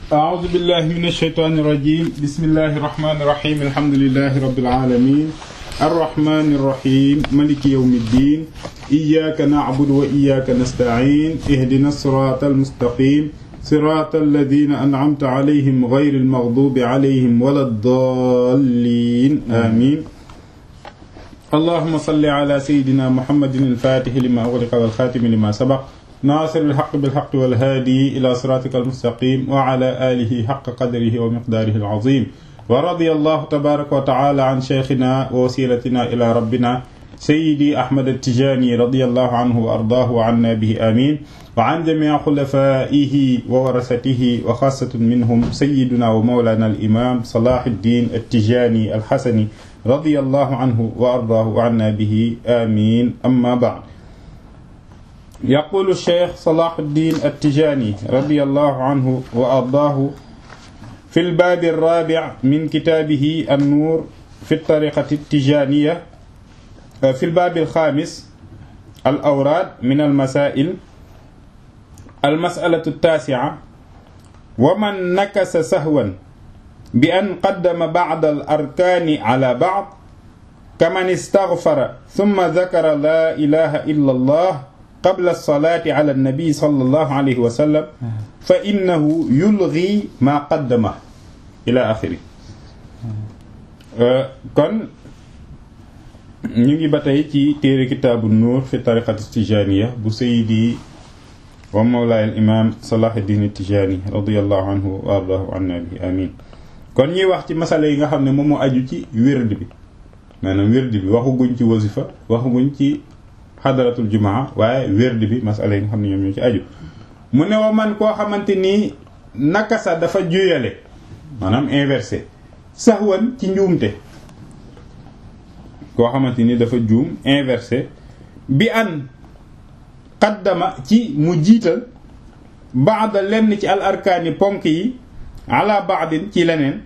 أعوذ بالله من الشيطان الرجيم بسم الله الرحمن الرحيم الحمد لله رب العالمين الرحمن الرحيم ملك يوم الدين إياك نعبد وإياك نستعين اهدنا الصراط المستقيم صراط الذين أنعمت عليهم غير المغضوب عليهم ولا الضالين آمين اللهم صل على سيدنا محمد الفاتح لما أغلق والخاتم لما سبق ناصر الحق بالحق والهادي إلى صراطك المستقيم وعلى آله حق قدره ومقداره العظيم ورضي الله تبارك وتعالى عن شيخنا ووسيلتنا إلى ربنا سيدي أحمد التجاني رضي الله عنه وأرضاه وعنا به آمين وعن جميع خلفائه وورثته وخاصة منهم سيدنا ومولانا الإمام صلاح الدين التجاني الحسني رضي الله عنه وأرضاه وعنا به آمين أما بعد يقول الشيخ صلاح الدين التجاني رضي الله عنه وأرضاه في الباب الرابع من كتابه النور في الطريقة التجانية في الباب الخامس الأوراد من المسائل المسألة التاسعة ومن نكس سهوا بأن قدم بعض الأركان على بعض كمن استغفر ثم ذكر لا إله إلا الله قبل الصلاة على النبي صلى الله عليه وسلم فإنه يلغي ما قدمه إلى آخره kon ñu ngi ba tey ci téere kitaabu nuur fi tariqati tijaniya bu sayidi wa mawlaay al imam salahuddin tijani radiallahu anhu wa ardahu anna bi amin kon ñuy wax ci masala yi nga xam ne moom moo aju ci wérd bi maanaam wérd bi waxuguñ ci wasifa waxuguñ ci xadaratul jumaa waaye wérd bi masala yi nga xam ne ñoom ñoo ci aju mu ne wa man koo xamante nii nakasa dafa juyale maanaam inversé saxwan ci njuumte koo xamante ni dafa juum inversé bi an qaddama ci mu jiital baada lenn ci al arkaani ponk yi ala baadin ci leneen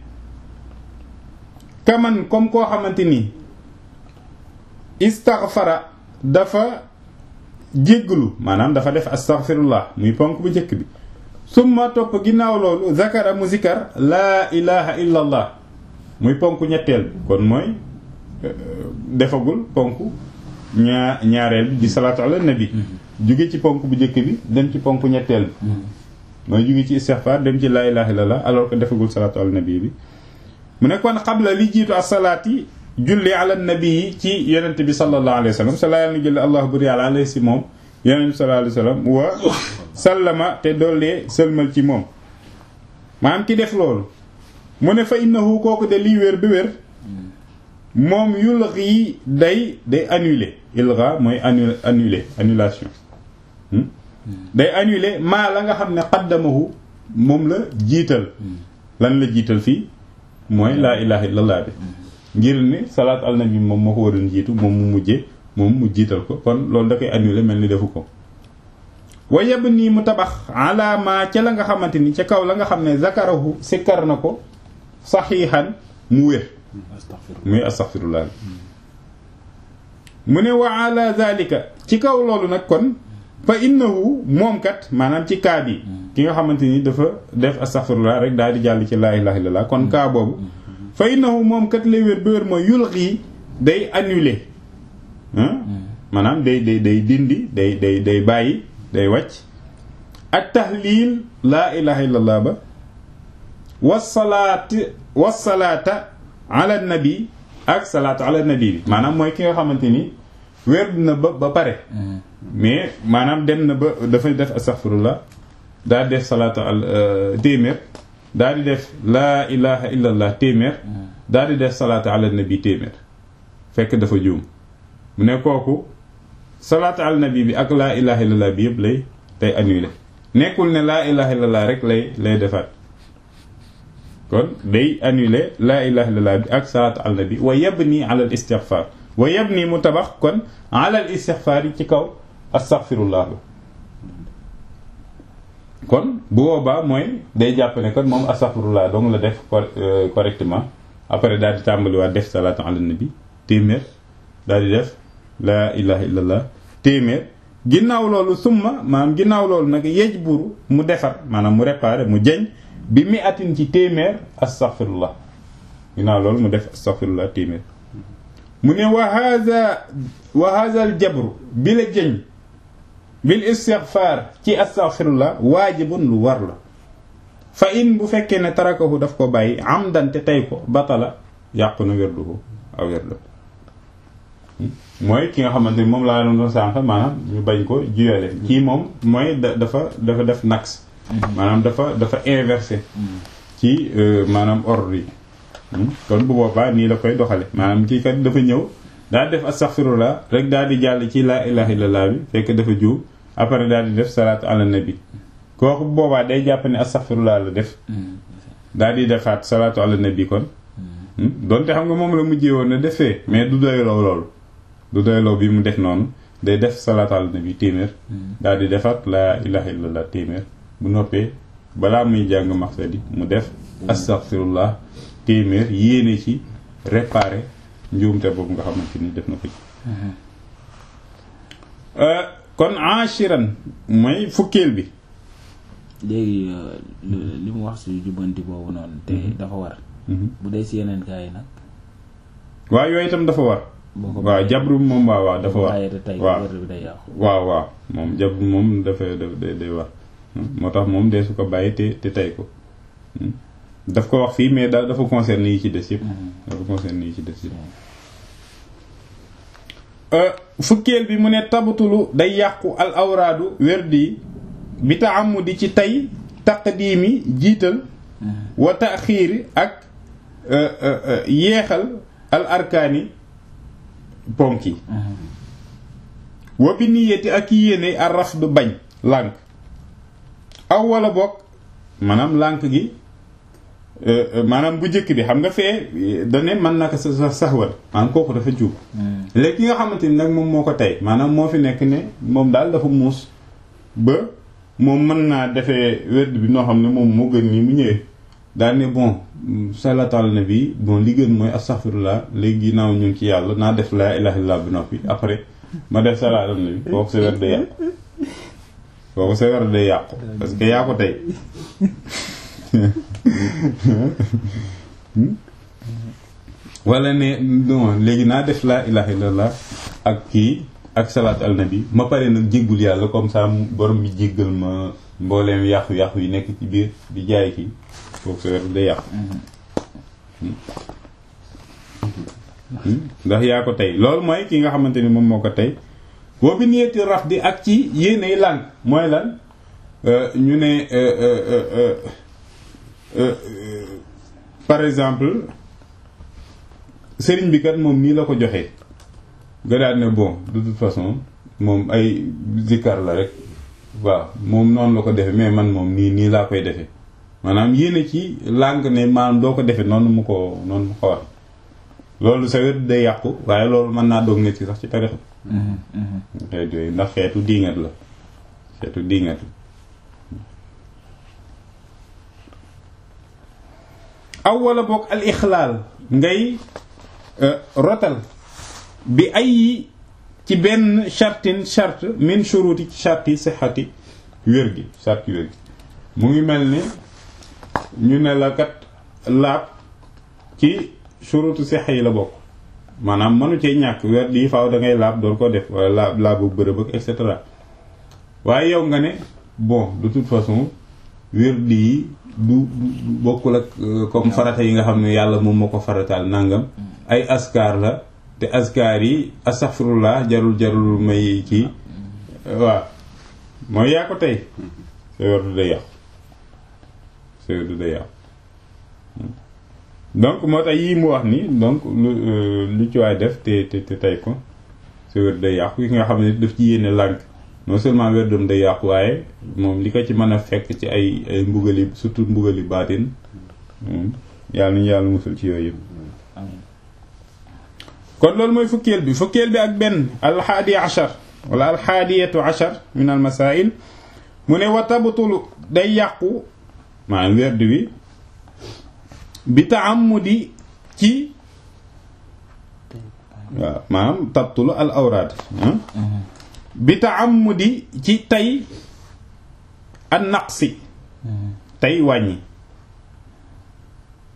kaman comme koo xamante ni istaghfara dafa jégglu maanaam dafa def astaghfirullah muy ponk bu njëkk bi summa topp ginnaaw loolu zakara mu zikar laa ilaha illa allah muy ponk ñetteel bi kon mooy defagul ponk ñaa ñaareel bi di salaatu ala nabi jóge ci ponk bu njëkk bi dem ci ponk ñetteel bi mooy jóge ci istighfar dem ci laa ilaha illa allah alors que defagul salaatu ala nabi bi mu ne kon xabla li jiitu asalaati julli ala nabi yi ci yonent bi sallallahu alayhi wa sallam sa laa yàlla na julli allahu buri yàlla alayhi si moom yonent bi sallallahu alayhi wa sallam wa sallama te doollee sëlmal ci moom maanaam ki def loolu mu ne fa innahu kooku de lii wér bi wér moom yulghi day day annulé ilgha mooy annu annulé annulation day annulé maa la nga xam ne qaddamahu moom la jiital lan la jiital fii mooy laa ilaha illallah bi ngir ni salaat al nabi moom moo ko waroon jiitu moom mu mujjee moom mu jiital ko kon loolu da koy annulé mel ni defu ko wa yeb nii mu tabax alaama ca la nga xamante ni ca kaw la nga xam ne zakarahu sikkar na ko saxiixan mu wér muy astaxfirullah mu ne wa ala zalika ci kaw loolu nag kon fa innahu moom kat maanaam ci kaa bi ki nga xamante ni dafa def astaxfirullah rek daal di jàll ci laa ilaha illallah kon kaa boobu fa innahu moom kat lay wér ba wér mooy yulqi day annulé maanaam day day day dindi day day day bàyyi day wàcc ak tahlil laa ilaha illallah ba wasalaat wasalaata ala nabi ak salaatu ala nabi bi maanaam mooy ki nga xamante ni wér na ba ba pare mais maanaam dem na ba dafay def astaghfirullah daal di def salaatu al téeméer daal di def laa ilaha illallah téeméer daal di def salaatu ala nabi téeméer fekk dafa juum mu ne kooku salaatu ala nabi bi ak laa ilaha illallah bi yëpp lay day annulé nekkul ne laa ilaha illallah rek lay lay defaat kon day annulé laa ilaha illallah bi ak salaatu ala nabi wa yabni ala al istighfar wa yabni mu tabax kon ala al istighfar yi ci kaw astaghfirullah la kon bu boobaa mooy day jàpp ne kon moom astaghfirullah dong la def correctement après daal di tàmbaliwaat def salaatu ala nabi téeméer daal di def laa ilaha illallah téeméer ginnaaw loolu summa maanaam ginnaaw loolu nag yej buru mu defar maanaam mu réparer mu jeñ bi mi atin ci téeméer astaghfirullah ginnaaw loolu mu def astaghfirullah téeméer mu ne wa hadha wa hadha al jabru bi la jëñ bil istighfar ci astaghfirullah waajibun lu war la fa in bu fekkee ne tarakahu daf ko bàyyi amdan te tey ko batala yàqu na werduhu aw werdu mooy ki nga xamante ni moom laa doon sànq maanaam ñu bañ ko juyale kii moom mooy dafa dafa def nax maanaam dafa dafa inversé ci maanaam ordre yi kon bu boobaa nii la koy doxale maanaam kii kat dafa ñëw daal def astaghfirullah rek daal di jàll ci laa ilaha illallah bi fekk dafa juum après daal di def salaatu ala nabi kooku bu boobaa day jàpp ne astaghfirullah la def daal di defaat salaatu ala nabi kon donte xam nga moom la mujjee woon ne defee mais du doyloo loolu du doyloo bi mu def noonu day def salaatu ala nabi téeméer daal di defaat laa ilaha illallah téeméer bu noppee balaa muy jàng maxsadi mu def astaghfirullah téeméer yéene ci réparer njuumte boobu nga xamante ni def na ko ci kon ashiran mooy fukkeel bi léegi li mu wax si jubbanti boobu noonu te dafa war bu dee si yeneen gaa yi nag waaw yooyu itam dafa war waaw jabru moom waaw waaw dafa war waaw waaw waaw moom jabru moom dafa day day war moo tax moom dee su ko bàyyi te te tey ko daf ko wax fii mais da dafa concerne yi ci des yëpp dafa concerne yi ci des yëpp fukkeel bi mu ne tabatulu day yàqu al awraadu werdi bi taamudi ci tey taqdiimi jiital wa taxiiri ak yeexal al arkaani ponk yi wa bi niyati ak yéene ar rafdu bañ lànk aw wala bokk maanaam lànk gi maanaam bu njëkk bi xam nga fee dane mën naka sa saxwal maanaam kooku dafa juub léegi ki nga xamante ni nag moom moo ko tey maanaam moo fi nekk ne moom daal dafa muus ba moom mën naa defee werd bi noo xam ne moom moo gën nii mu ñëwee daal ne bon salatal na bi bon li gën mooy astaghfirullah léegi ginnaaw ñu ngi ci yàlla naa def laa ilaha illallah bi noppi après ma def salatal na bi kooku sa werd day yàqu kooku sa werd day yàqu parce que yaa ko tey wala ne non léegi naa def laa ilaha illallah ak kii ak salaat al nabi ma pare nag jéggul yàlla comme ça borom bi jéggal ma mbooleem yàqu-yàqu yi nekk ci biir di jaay kii foofu sa wer day yàqu ndax yaa ko tey loolu mooy ki nga xamante ni moom moo ko tey boo bi niyeeti raf di ak ci yéenay lànk mooy lan ñu ne par exemple sëriñ bi kat moom nii la ko joxee nga daal ne bon de toute façon moom ay zikkar la rek waaw moom noonu la ko defee mais man moom nii nii laa koy defee maanaam yéene ci làng ne maanaam doo ko defee noonu mu ko noonu mu ko wax loolu sa wér day yàqu waaye loolu mën naa doog nit ci sax ci tarix xeet yooyu ndax xeetu diingat la xeetu diingat la aw wala boog al ixlaal ngay rotal bi ay ci benn chartin charte min shuruti ci charti sixati wér gi charti wér gi mu ngi mel ni ñu ne la kat laab ci shurutu sixa yi la bokk maanaam mënu cee ñàkk wér di faaw da ngay laab door ko def wala laab laabu bërëb ak et cetera waaye yow nga ne bon de toute façon wér di du bokkul ak comme farata yi nga xam ne yàlla moom moo ko farataal nangam ay askar la te askar yi astaghfirullah jarul jarul may kii waaw mooy yaa ko tey sa wér du day yàqu sa wér du day yàqu donc moo tax yii mu wax ni donc lu lu ci waay def te te te tey ko sa wér day yàqu ki nga xam ne daf ci yéene lànk non seulement wérdam day yàqu waaye moom li ko ci mën a fekk ci ay ay mbugali surtout mbugali baatin yàlla nañu yàlla musul ci yooyu yëpp kon loolu mooy fukkeel bi fukkeel bi ak benn alxaadi achar wala alxaadiyatu achar min al masail mu ne wa tabtulu day yàqu maanaam werd wi bi taamudi ci waaw maanaam tabtulu al awraad bi taamudi ci tey an naqsi tey wàññi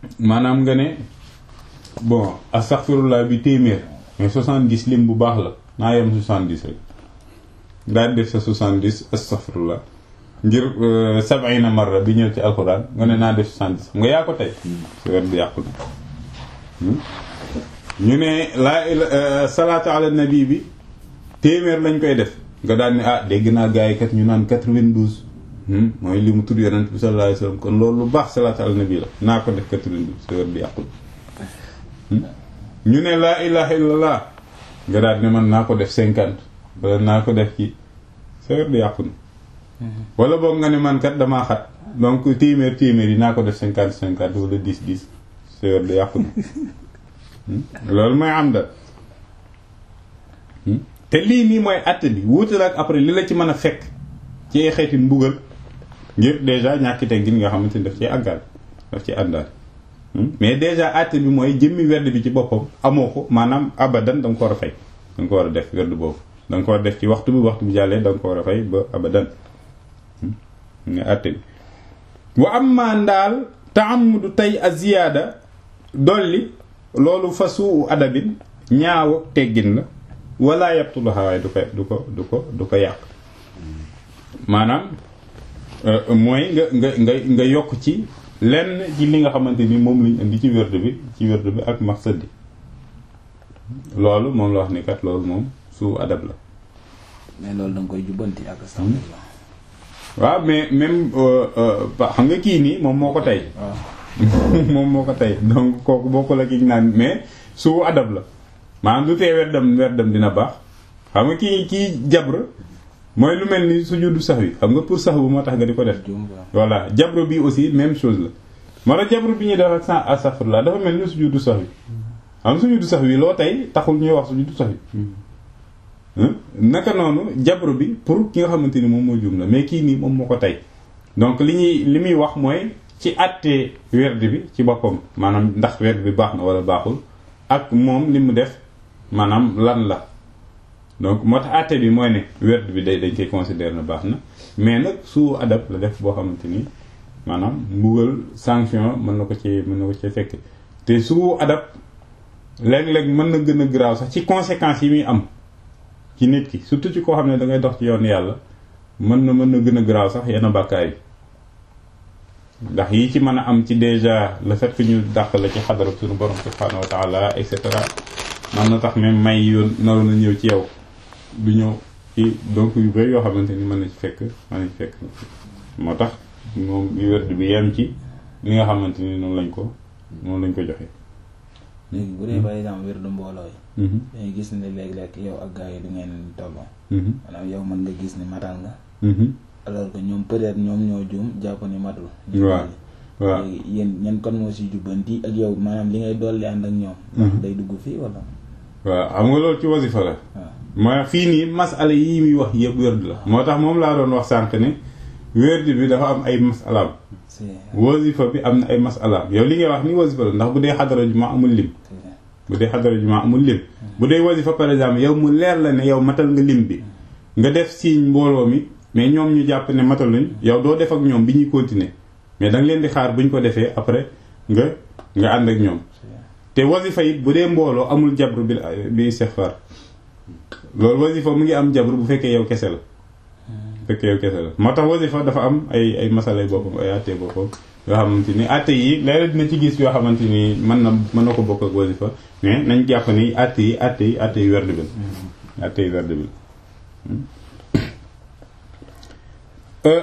maanaam nga ne bon astaghfirullah bi téeméer mais 70 lim bu baax la naa yem 70 rek daal def sa 70 astaghfirullah ngir sab'ina marra bi ñëw ci alxuraan nga ne naa def 70 xam nga yaa ko tey si wet bi yàqu na ñu ne laa salaatu ala nabi bi téeméer lañ koy def nga daal ne ah dégg naa gars yi kat ñu naan 92 mooy li mu tudd yonent bi sallallahu alayhi wasallam kon loolu lu baax salaatu ala nabi la naa ko def 92 si wet bi yàqu na ñu ne laa ilaha illallah nga daal ne man naa ko def 50 wala naa ko def ci sa wet bi yàqu na wala boog nga ne man kat damaa xat donc téeméer téeméer yi naa ko def 50 50 wala 10 10 sa wet bi yàqu na loolu mooy am da te lii nii mooy àtte bi wuutal ak après li la ci mën a fekk ci ay xeeti mbugal ngir déjà ñàkki teggin nga xamante ni daf ci àggaal daf ci àndaal mais déjà àtte bi mooy jëmmi werd bi ci boppam amoo ko maanaam abadan da nga ko war a fay da nga ko war a def werd boobu da nga ko war a def ci waxtu bi waxtu bi jàllee da nga ko war a fay ba abadan nga àtte bi wa amma ndaal taamudu tey a ziyaada dolli loolu fa suu adabin ñaaw teggin la wala yabtulaha waaye du ko du ko du ko du ko yàq maanaam mooy nga nga nga nga yokk ci lenn ci li nga xamante ni moom lañ indi ci wérd bi ci wérd bi ak maqsad bi loolu moom la wax ni kat loolu moom suu adab la mais loolu da nga koy jubbanti ak astaghfirullah waaw mais même xam nga kii nii moom moo ko tey moom moo ko tey donc kooku bokkul ak ki naan mais suu adab la maanaam lu tee weddam weddam dina baax xam nga kii kii jabr mooy lu mel ni sujudu sax wi xam nga pour sax bu moo tax nga di ko def voilà jabr bi aussi même chose la moo tax jabr bi ñuy def ak sans astaghfirullah dafa mel ni sujudu sax wi xam sujudu sax wi loo tey taxul ñuy wax sujudu sax wi naka noonu jabr bi pour ki nga xamante ni moom moo juum la mais kii nii moom moo ko tey donc li ñuy li muy wax mooy ci àttee werd bi ci boppam maanaam ndax werd bi baax na wala baaxul ak moom li mu def maanaam lan la donc moo tax àtte bi mooy ne werd bi day dañ koy considérer na baax na mais nag su adab la def boo xamante ni maanaam mbugal sanction mën na ko ci mën na ko ci fekk te su adab léeg-léeg mën na gën a garaaw sax ci conséquences yi muy am ci nit ki surtout ci koo xam ne da ngay dox ci yoon yàlla mën na mën na gën a garaaw sax yenn bàkkaar yi ndax yi ci mën a am ci déjà le fait que ñu dàq la ci xadara suñu borom subhanahu wa taala et cetera man na tax même may yoon naroon na ñëw ci yow du ñëw ci donc yu bëri yoo xamante ni mën na ci fekk mën na ci fekk moo tax moom yu werd bi yem ci li nga xamante ni noonu lañ ko noonu lañ ko joxe. léegi bu dee par exemple wér du mbooloo yi. dañuy gis ne léeg-léeg yow ak gars yi du ngeen tolloo. maanaam yow mën nga gis ne matal nga. alors que ñoom peut-être ñoom ñoo juum jàpp ni matul. waaw waaw léegi yéen ñan kon moo si jubbanti ak yow maanaam li ngay dolli ànd ak ñoom. ndax day dugg fii wala. waaw xam nga loolu ci wasifa la. waaw mooy fii nii masala yi muy wax yëpp wérd la. moo tax moom laa doon wax sànq ne wérd bi dafa am ay masalaam. c'est wasifa bi am na ay masalaam yow li ngay wax ni wasifa la ndax bu dee xadara juma amul lim. bu dee xadara juma amul lim. bu dee wasifa par exemple yow mu leer la ne yow matal nga lim bi. nga def signe mbooloo mi mais ñoom ñu jàpp ne mataluñ yow doo def ak ñoom bi ñuy continuer mais da nga leen di xaar bu ñu ko defee après nga nga ànd ak ñoom. te wasifa it bu dee mbooloo amul jabru bi bi istighfar loolu wasifa mu ngi am jabru bu fekkee yow kese la. bu fekkee yow kese la moo tax wasifa dafa am ay ay masalay boppam ay àtte boppam yoo xamante ni àtte yi léeg dina ci gis yoo xamante ni mën na mën na ko bokk ak wasifa mais nañ jàpp ni àtte yi àtte yi àtte yi werd bi la àtte yi werd bi la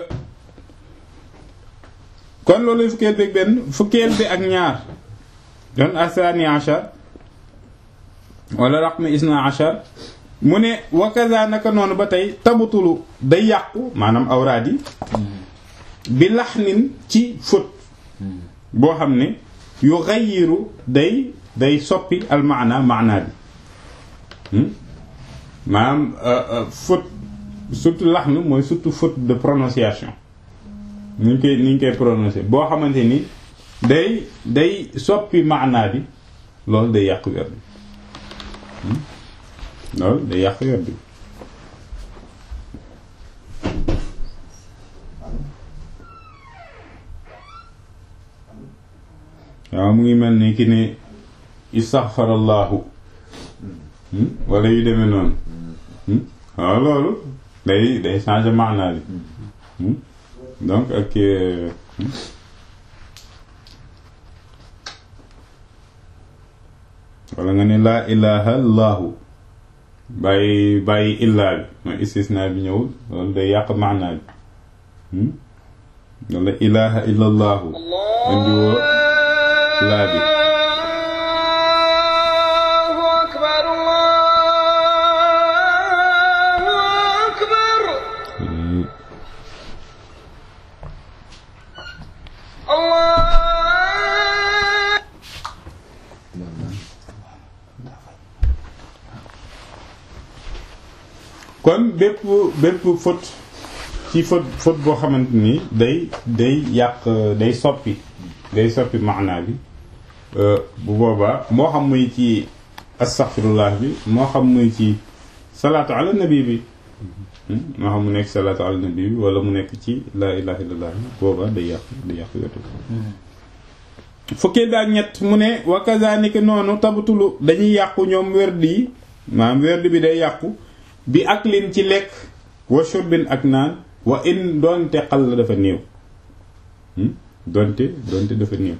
kon loolu fukkeel bi ak benn fukkeel bi ak ñaar don asani achar wala raqmi isna achar mu ne wakaza naka noonu ba tey tabutulu day yàqu maanaam awraad yi bi laxnin ci fóot boo xam ne yu xayiru day day soppi almaana maana bi maanaam faute surtout laxnu mooy surtout faute de prononciation ni ñu koy ni ñu koy prononcer boo xamante ni day day soppi maanaa bi loolu day yàq werd bi loolu day yàq werd bi waaw mu ngi mel ni ki ne istaghfarallahu wala yu demee noonu waaw loolu day day changer maanaa bi donc ak wala nga ne laa ilaha illahu bàyyi bàyyi illaa bi mooy istisna bi ñëwul loolu day yàq maanaa bi wala ilaha illallahu indi woo laa bi kon bépp bépp faute ci faute faute boo xamante ni day day yàq day soppi day soppi maanaa bi bu boobaa moo xam muy ci astaghfirullah bi moo xam muy ci salaatu ala nabi bi moo xam mu nekk salaatu ala nabi bi wala mu nekk ci laa ilaha illallah bi boobaa day yàq day yàq wetu fukkeel bi ak ñett mu ne wa kazaalika noonu tabtulu dañuy yàqu ñoom werd yi maanaam werd bi day yàqu bi ak lin ci lekk wa shurbin ak naan wa in doonte xal la dafa néew doonte doonte dafa néew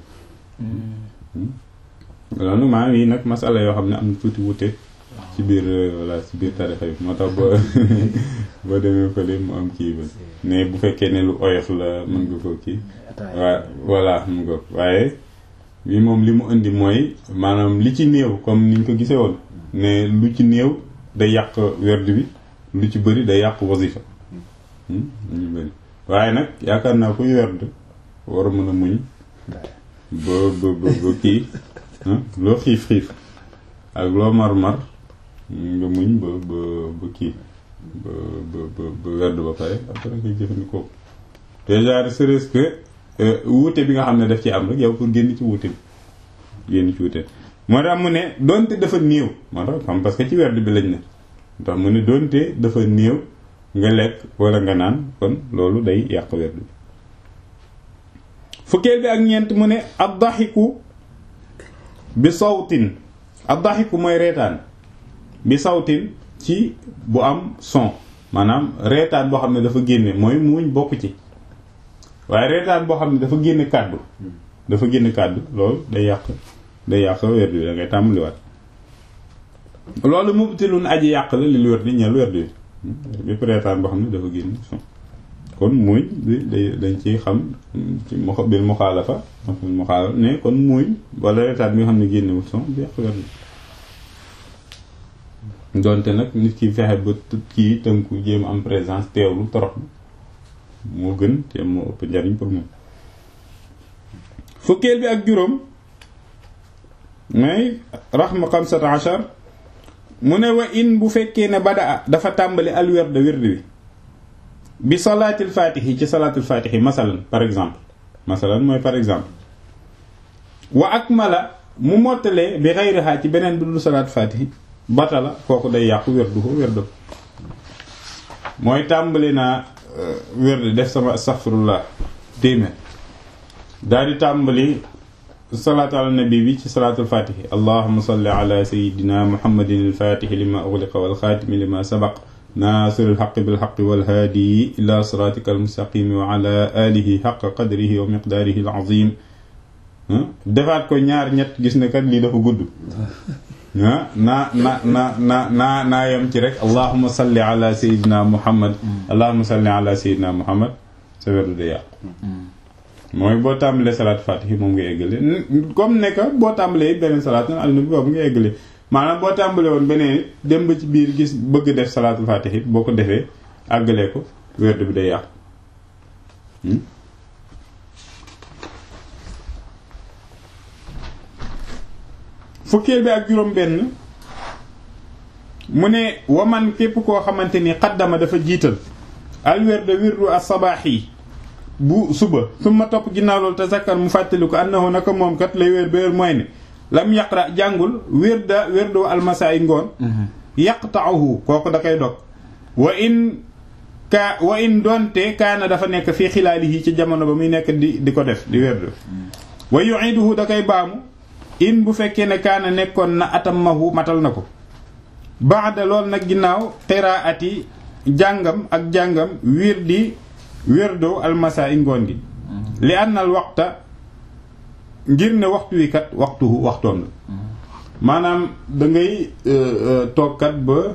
loolu maanaam yi nag masala yoo xam ne am na tuuti wute ci biir voilà ci biir tarixa yi moo tax boo boo demee fële mu am kii ba mais bu fekkee ne lu oyof la mën nga ko kii waa voilà mun nga waaye bi moom li mu indi mooy maanaam li ci néew comme niñ ko gisee woon ne lu ci néew day yàq werd bi lu ci bëri day yàq wasifa ñu bëri waaye nag yaakaar naa kuy werd war a mën a muñ ba ba ba ba kii loo xiif xiif ak loo mar mar nga muñ ba ba ba kii ba ba ba ba werd ba pare après nga jëfandikoo déjà serait-ce que wuute bi nga xam ne daf ci am rek yow pour génn ci wuute bi génn ci wuute moo tax mu ne doonte dafa néew moo tax xam parce que ci werd bi lañ ne ndax mu ne doonte dafa néew nga lekk wala nga naan kon loolu day yàq werd bi fukkeel bi ak ñeent mu ne ab daxiku bi sawtin ab daxiku mooy reetaan bi sawtin ci bu am son maanaam reetaan boo xam ne dafa génne mooy muuñ bokk ci waaye reetaan boo xam ne dafa génne kàddu dafa génne kàddu loolu day yàq day yàq werd bi da ngay tàmbaliwaat loolu mubtilun aji yàq la li lu werd di ñeel werd bi bépp reetaan boo xam ne dafa génn son kon muuñ bi day dañ ci xam ci mo bil muxaalafa bil muxaalafa ne kon muuñ wala reetaan bi nga xam ne génnewul son bi yàq werd bi donte nag nit ki fexe ba kii tënku jéem am présence teewlu torox moo gën te moo ëpp njariñ pour moom fukkeel bi ak juróom may raxma xamsata achar mu ne wa in bu fekkee ne bada dafa tàmbali al werd werd bi bi salaatil faatihi ci salaatil faatihi masalan par exemple masalan mooy par exemple wa akmala mu mottalee bi xayriha ci beneen bi dul salaat faatihi batala kooku day yàqu werdu ko werdu mooy tàmbali naa werd def sama astaghfirullah téeméer daal di tàmbali salaatu ala nabi bi ci salaatul fatihi allahuma salli ala sayidina muhammadin alfatihi lima ughliqa walxaatimi lima sabaq naasir alxaqi bilxaqi walhaadi ila siratika almustaqimi wa ala alihi xaqa qadrihi wa miqdaarihi alazim defaat ko ñaar ñett gis ne kat lii dafa gudd ah naa na na na naa naa yem ci rek allahuma salli ala sayidina muhammad allahuma salli ala sayidina muhammad sa werdu de yàqu mooy boo tàmbalee salaat fatihi moom nga eggale comme ne que boo tàmbalee beneen salaat al nabi boobu nga eggale maanaam boo tàmbalee woon beneen dem ba ci biir gis bëgg def salaatul fatihi boo ko defee àggalee ko werdu bi day yàqu fukkeel bi ak juróom benn mu ne waman képp koo xamante ni xaddama dafa jiital al werda wirdu as-sabaax yi bu suba suma topp ginnaaw loolu te zakkar mu fàttali ko annahu naka moom kat lay wér ba wér mooy ne lam yaqra jàngul wirda wirdu almasa yi ngoon yaqta'uhu kooku da koy dog wa in ka wa in doonte kaana dafa nekk fii xilaalihi ci jamono ba muy nekk di di ko def di wirdu wa yu'iduhu da koy baamu in bu fekkee ne kaana nekkoon na atammahu matal na ko baada lool nag ginnaaw qiraati jàngam ak jàngam wirdi wirdo almasa i ngoon gi li annal waxta ngir ne waxtu wi kat waxtu waxtoom la maanaam da ngay toog kat ba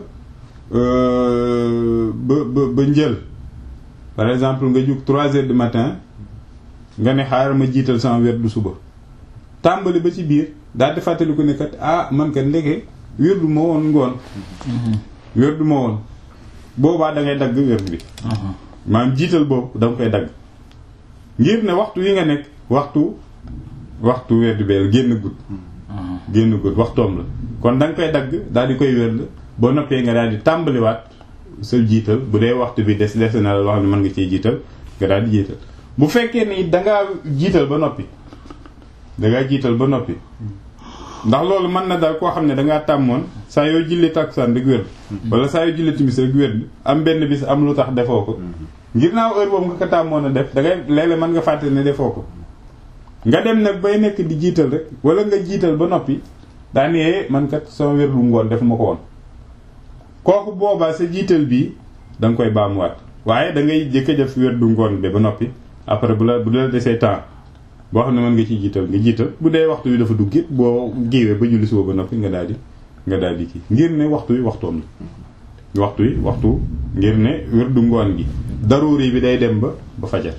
ba ba ba njël par exemple nga jug trois heures du matin nga ne xaaral ma jiital sama wirdu suba tàmbali ba ci biir daal di fàttaliku ne kat ah man kat ndeke wirdu ma woon ngoon wirdu ma woon boobaa da ngay dagg wirdu bi maanaam jiital boobu da nga koy dagg ngir ne waxtu wi nga nekk waxtu waxtu wirdu bee génn gudd génn gudd waxtoom la kon da nga koy dagg daal di koy wérd boo noppee nga daal di tàmbaliwaat sa jiital bu dee waxtu bi des des na la loo xam ne mën nga cee jiital nga daal di jiital bu fekkee ni dangaa jiital ba noppi dangaa jiital ba noppi ndax loolu mën na daal koo xam ne dangaa tàmmoon saa yoo julli takkusaan rek wérd wala saa yoo julli timis rek wérd am benn bis am lu tax defoo ko ngir naaw heure boobu nga ko tàmmoon a def dangay léeg-léeg mën nga fàtte ne defoo ko nga dem nag bay nekk di jiital rek wala nga jiital ba noppi daanee man kat sama wérdu ngoon def ma ko woon kooku boobaa sa jiital bii da nga koy baamuwaat waaye da ngay jëkk a def wérdu ngoon bi ba noppi après bu la bu la desee temps boo xam ne mën nga ci jiital nga jiital bu dee waxtu wi dafa dugg it boo giiwee ba julli suba ba noppi nga daal di nga daal di kii ngir ne waxtu wi waxtoom la waxtu wi waxtu ngir ne wérdu ngoon gi daruuri bi day dem ba ba fajar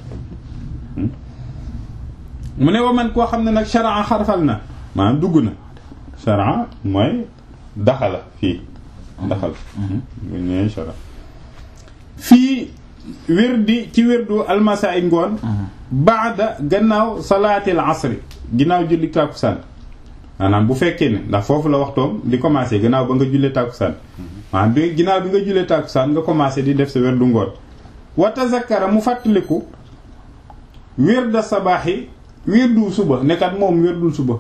mu ne wa man koo xam ne nag sharaa xarfal na maanaam dugg na sharaa mooy daxala fii daxal ñooy shara fii wérdi ci wérdu almasa ay ngoon baada gannaaw salaatil asri ginnaaw julli tàkkusaan maanaam bu fekkee ne ndax foofu la waxtoom di commencé gannaaw ba nga jullee tàkkusaan maanaam bi ginnaaw bi nga jullee tàkkusaan nga commencé di def sa wérdu ngoon wa tazakkara mu fàttaliku wérda sabaaxi wérdu suba nekkat moom wérdul suba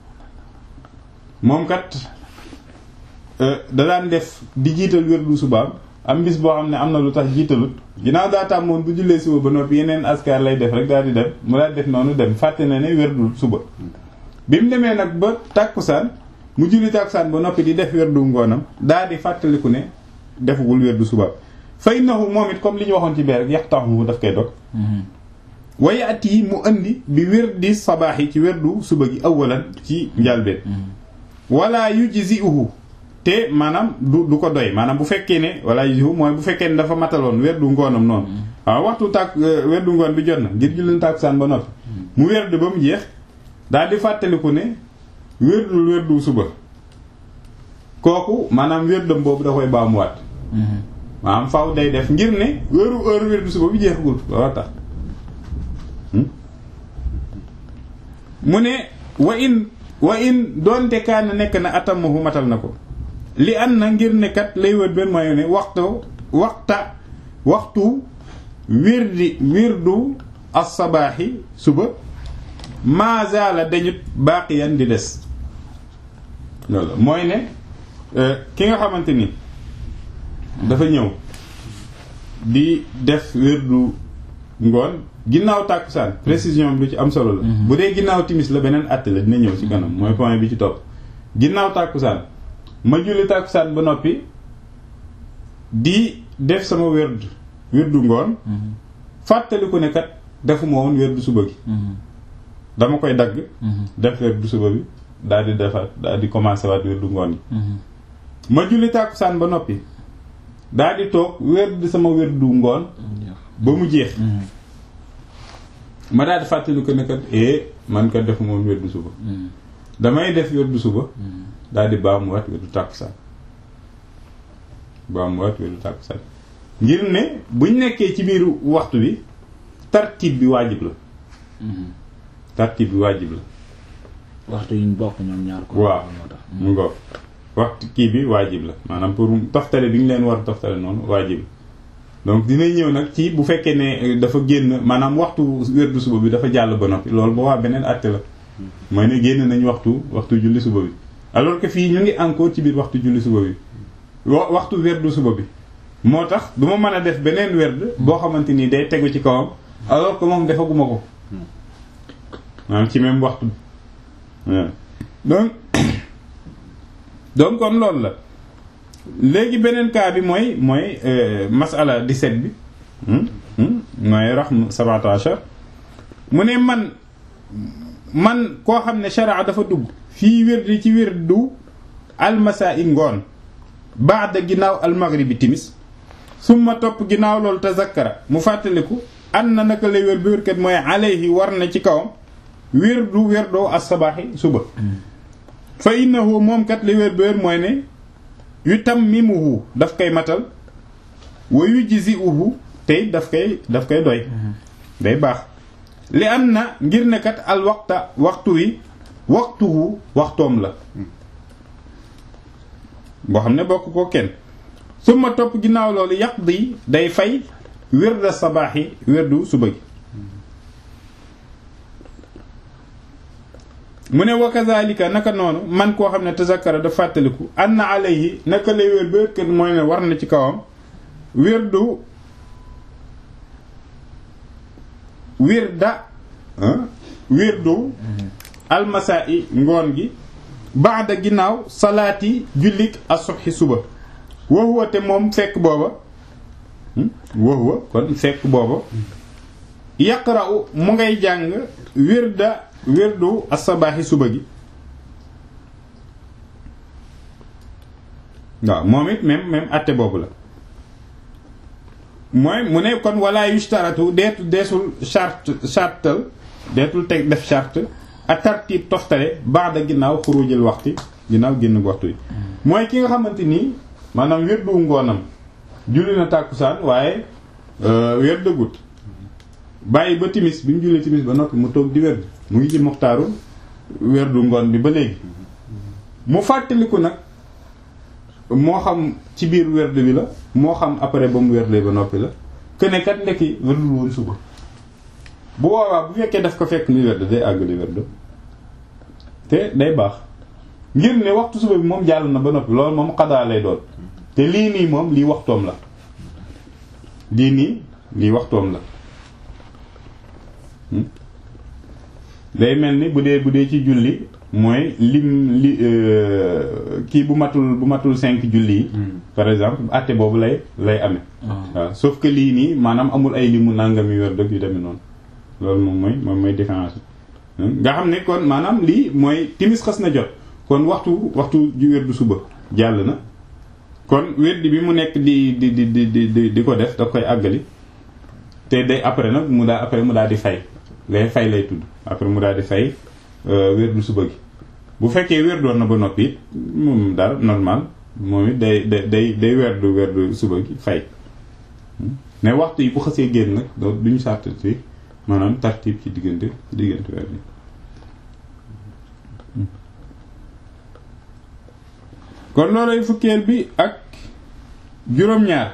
moom kat da daan def di jiital wérdu subaam am bis boo xam ne am na lu tax jiitalut ginnaaw daa tàmmoon bu jullee suba ba noppi yeneen askar lay def rek daal di dem mu daal def noonu dem fàtte na ne wérdul suba bi mu demee nag ba tàkkusaan mu julli tàkkusaan ba noppi di def wérdu ngoonam daal di fàttaliku ne defugul wérdu subaam fay naxu moom it comme li ñu waxoon ci bee rek yax taxu daf koy dog waye at yi mu andi bi wérdi sabaax yi ci wérdu suba gi awalan ci njalbeen wala yujzi'uhu te maanaam du du ko doy maanaam bu fekkee ne wala yujzi'uhu mooy bu fekkee ne dafa mataloon wérdu ngoonam noonu waaw waxtu tàkk wérdu ngoon bi jot na ngir julli tàkkusaan ba noppi mu wérdu ba mu jeex daal di fàttaliku ne wérdul wérdu suba kooku maanaam wérdam boobu da koy baamuwaat maanaam faaw day def ngir ne wéru heure wérdu suba bi jeexagul looloo tax mu ne wa in wa in doonte kaana nekk na atamahu matal na ko li an na ngir ne kat lay wër benn mooy ne waxtu waxta waxtu wirdi wirdu as-sabaaxi suba maazaala dañut baaqiyan di des loolu mooy ne ki nga xamante ni dafa ñëw di def wirdu ngoon ginnaaw tàkkusaan précision bi lu ci am solo la bu dee ginnaaw timis la beneen àtte la dina ñëw ci kanam mooy point bi ci topp ginnaaw tàkkusaan ma julli tàkkusaan ba noppi di def sama wérd wérdu ngoon fàttaliku ne kat defuma woon wérdu suba gi dama koy dagg def wérdu suba bi daal di defaat daal di commencé waat wérdu ngoon yi ma julli tàkkusaan ba noppi daal di toog wérdu sama wérdu ngoon ba mu jeex ma daal di fàttali ko ne kat eh man kat def moom wérdu suba damay def wérdu suba daal di baamuwaat wérdu tàkkusaan baamuwaat wérdu tàkkusaan ngir ne buñ nekkee ci biir waxtu bi tartib bi waajib la tartib bi waajib la waxtu yi ñu bokk ñoom ñaar ko waaw mu ngoog waxtu kii bi waajib la maanaam pour toftale bi ñu leen war a toftale noonu waajib la donc dinañ ñëw nag ci bu fekkee ne dafa génn maanaam waxtu wérdu suba bi dafa jàll ba noppi loolu boo waa beneen àtte la mooy ne génn nañ waxtu waxtu julli suba bi alors que fii ñu ngi encore ci biir waxtu julli suba bi wa waxtu wérdu suba bi moo tax du ma mën a def beneen werd boo xamante ni day tegu ci kawam alors que moom defaguma ko maanaam ci même waxtu bi donc donc kon loolu la léegi beneen cas bi mooy mooy masala 17 bi mooy raxm sab'ata ashar mu ne man man koo xam ne sharia dafa dugg fii wirdi ci wirdu almasaa i ngoon baada ginnaaw almaghribi timis summa topp ginnaaw loolu tazakkara mu fàttaliku an na naka lay wér bi wérkat mooy alayhi war na ci kawam wirdu wirdoo as-sabaaxi suba fa innahu moom kat li wér bi wér mooy ne yu tammimuhu daf koy matal wa yujzi'uhu tey daf koy daf koy doy day baax li am na ngir ne kat al waxta waxtu wi waxtuhu waxtoom la boo xam ne bokk ko kenn suma topp ginnaaw loolu yaqdi day fay wirda sabaaxi wirdu suba gi mu ne wa kazalika naka noonu man koo xam ne tazakkara da fàttaliku anna alayhi naka lay wér ba kër mooy ne war na ci kawam wirdu wirda wirdu almasaa'i ngoon gi baada ginnaaw salaati jullik asubhi suba wa huwa te moom fekk booba wa huwa kon fekk booba yaqra'u mu ngay jàng wirda wirdu asabaaxi suba gi waaw moom it même même atte boobu la mooy mu ne kon wala yushtaratu deetu deesul charte chartal deetul teg def charte a tartib toftale baada ginnaaw xurujil waxti ginnaaw génn waxtu yi mooy ki nga xamante nii maanaam wirdu ngoonam julli na tàkkusaan waaye wér dëggut bàyyi ba timis bi mu jullee timis ba noppi mu toog di werd mu ngi ci moxtaaru werdu ngoon bi ba léegi mu fàttaliku nag moo xam ci biir werd bi la moo xam après ba mu werdee ba noppi la këne kat ndekki werdul woon suba bu boobaa bu fekkee daf ko fekk muy werd day àggali werd te day baax ngir ne waxtu suba bi moom jàll na ba noppi loolu moom xadaa lay doon te lii nii moom lii waxtoom la lii nii lii waxtoom la day mel ni bu dee bu dee ci julli mooy lim li kii bu matul bu matul cinq julli yi par exemple àtte boobu lay lay amee waaw sauf que lii nii maanaam amul ay limu nangami wér dëgg yu demee noonu loolu moom mooy moom mooy différence nga xam ne kon maanaam lii mooy timis xas na jot kon waxtu waxtu ju wér du suba jàll na kon wérdi bi mu nekk di di di di di di ko def da koy àggali te day après nag mu daa après mu daal di fay lay fay lay tudd après mu daal di fay wérdu suba gi bu fekkee wér doon na ba noppi it moom daal normal moom it day day day day wérdu wérdu suba gi fay mais waxtu yi bu xasee génn nag doo duñu sartati maanaam tartib ci diggante ci diggante weer bi kon loolay fukkeel bi ak juróom-ñaar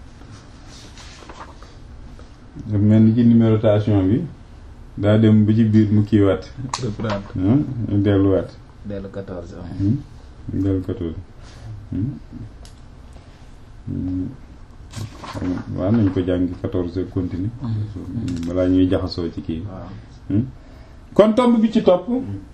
daf mel ni ci numérotation bi daa dem ba ci biir mu kiiwaat reprendre delluwaat dellu 14 dellu 14 waaw nañ ko jàng 14 continue balaa ñuy jaxasoo ci kii waaw kon tomb bi ci topp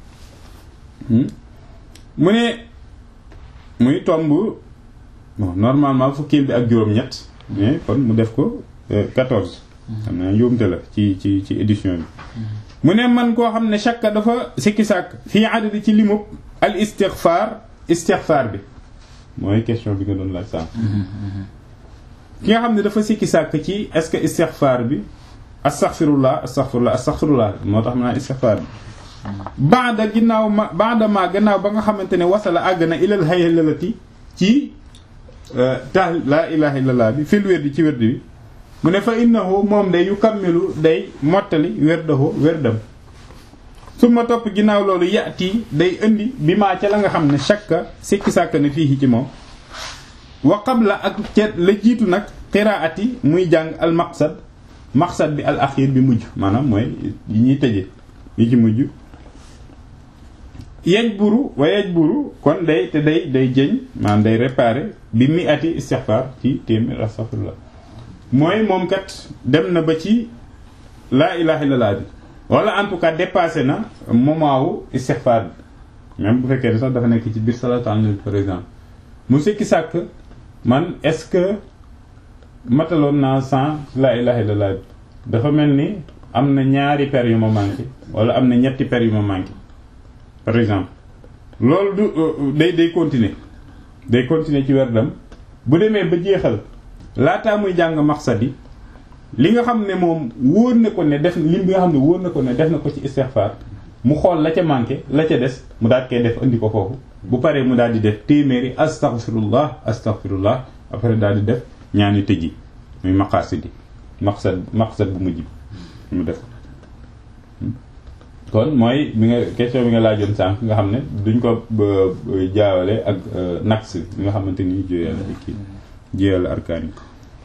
mu ne muy tomb bon normalement fukkeel bi ak juróom-ñett mais kon mu def ko 14 xam naa njuumte la ci ci ci édition bi mu ne man koo xam ne chaque dafa sikki sàkk fii adadi ci limub al istighfar istighfar bi mooy question bi nga doon laaj sànq ki nga xam ne dafa sikki sàkk ci est-ce que istighfar bi astaghfirullah astaghfirullah astaghfirullah moo tax ma naa istighfar bi baada ginnaaw ma baada ma gannaaw ba nga xamante ne wasala àgg na ilal haylalati ci tax laa ilaha illallah bi fil wérdi ci wérdi bi mu ne fa innahu moom day yu kammilu day mottali wérdahu wérdam su ma topp ginnaaw loolu yati day indi bi maa ca la nga xam ne shakka sikki sàkk na fii ci moom wa qabla ak ca la jiitu nag qiraati muy jàng al maqsad maqsad bi al axir bi mujj maanaam mooy yi ñuy tëje yi ci mujj yej buru wa yej buru kon day te day day jëñ maanaam day réparer bi mi ati istighfar ci téeméer astaghfirullah mooy moom kat dem na ba ci laa ilaha illallah bi wala en tout cas dépassé na moment wu istighfar bi même bu fekkee ne sax dafa nekk ci biir salatu ala nabi par exemple mu sikki sàkk man est-ce que mataloon naa sans la ilaha illallah dafa mel ni am na ñaari per yu ma manqué wala am na ñetti per yu ma manqué par exemple loolu du day day continuer day continuer ci werdam bu demee ba jeexal laataa muy jàng maqsad yi li nga xam ne moom wóor na ko ne def lim bi nga xam ne wóor na ko ne def na ko ci istighfar mu xool la ca manqué la ca des mu daal koy def andi ko foofu bu paree mu daal di def téeméeri astaghfirullah astaghfirullah après daal di def ñaani tëji muy maqasid yi maqsad maqsad bu mujj bi mu def kon mooy bi nga question bi nga laajoon sànq nga xam ne duñ ko jaawale ak naqs bi nga xamante ni juyal kii juyal arkaan yi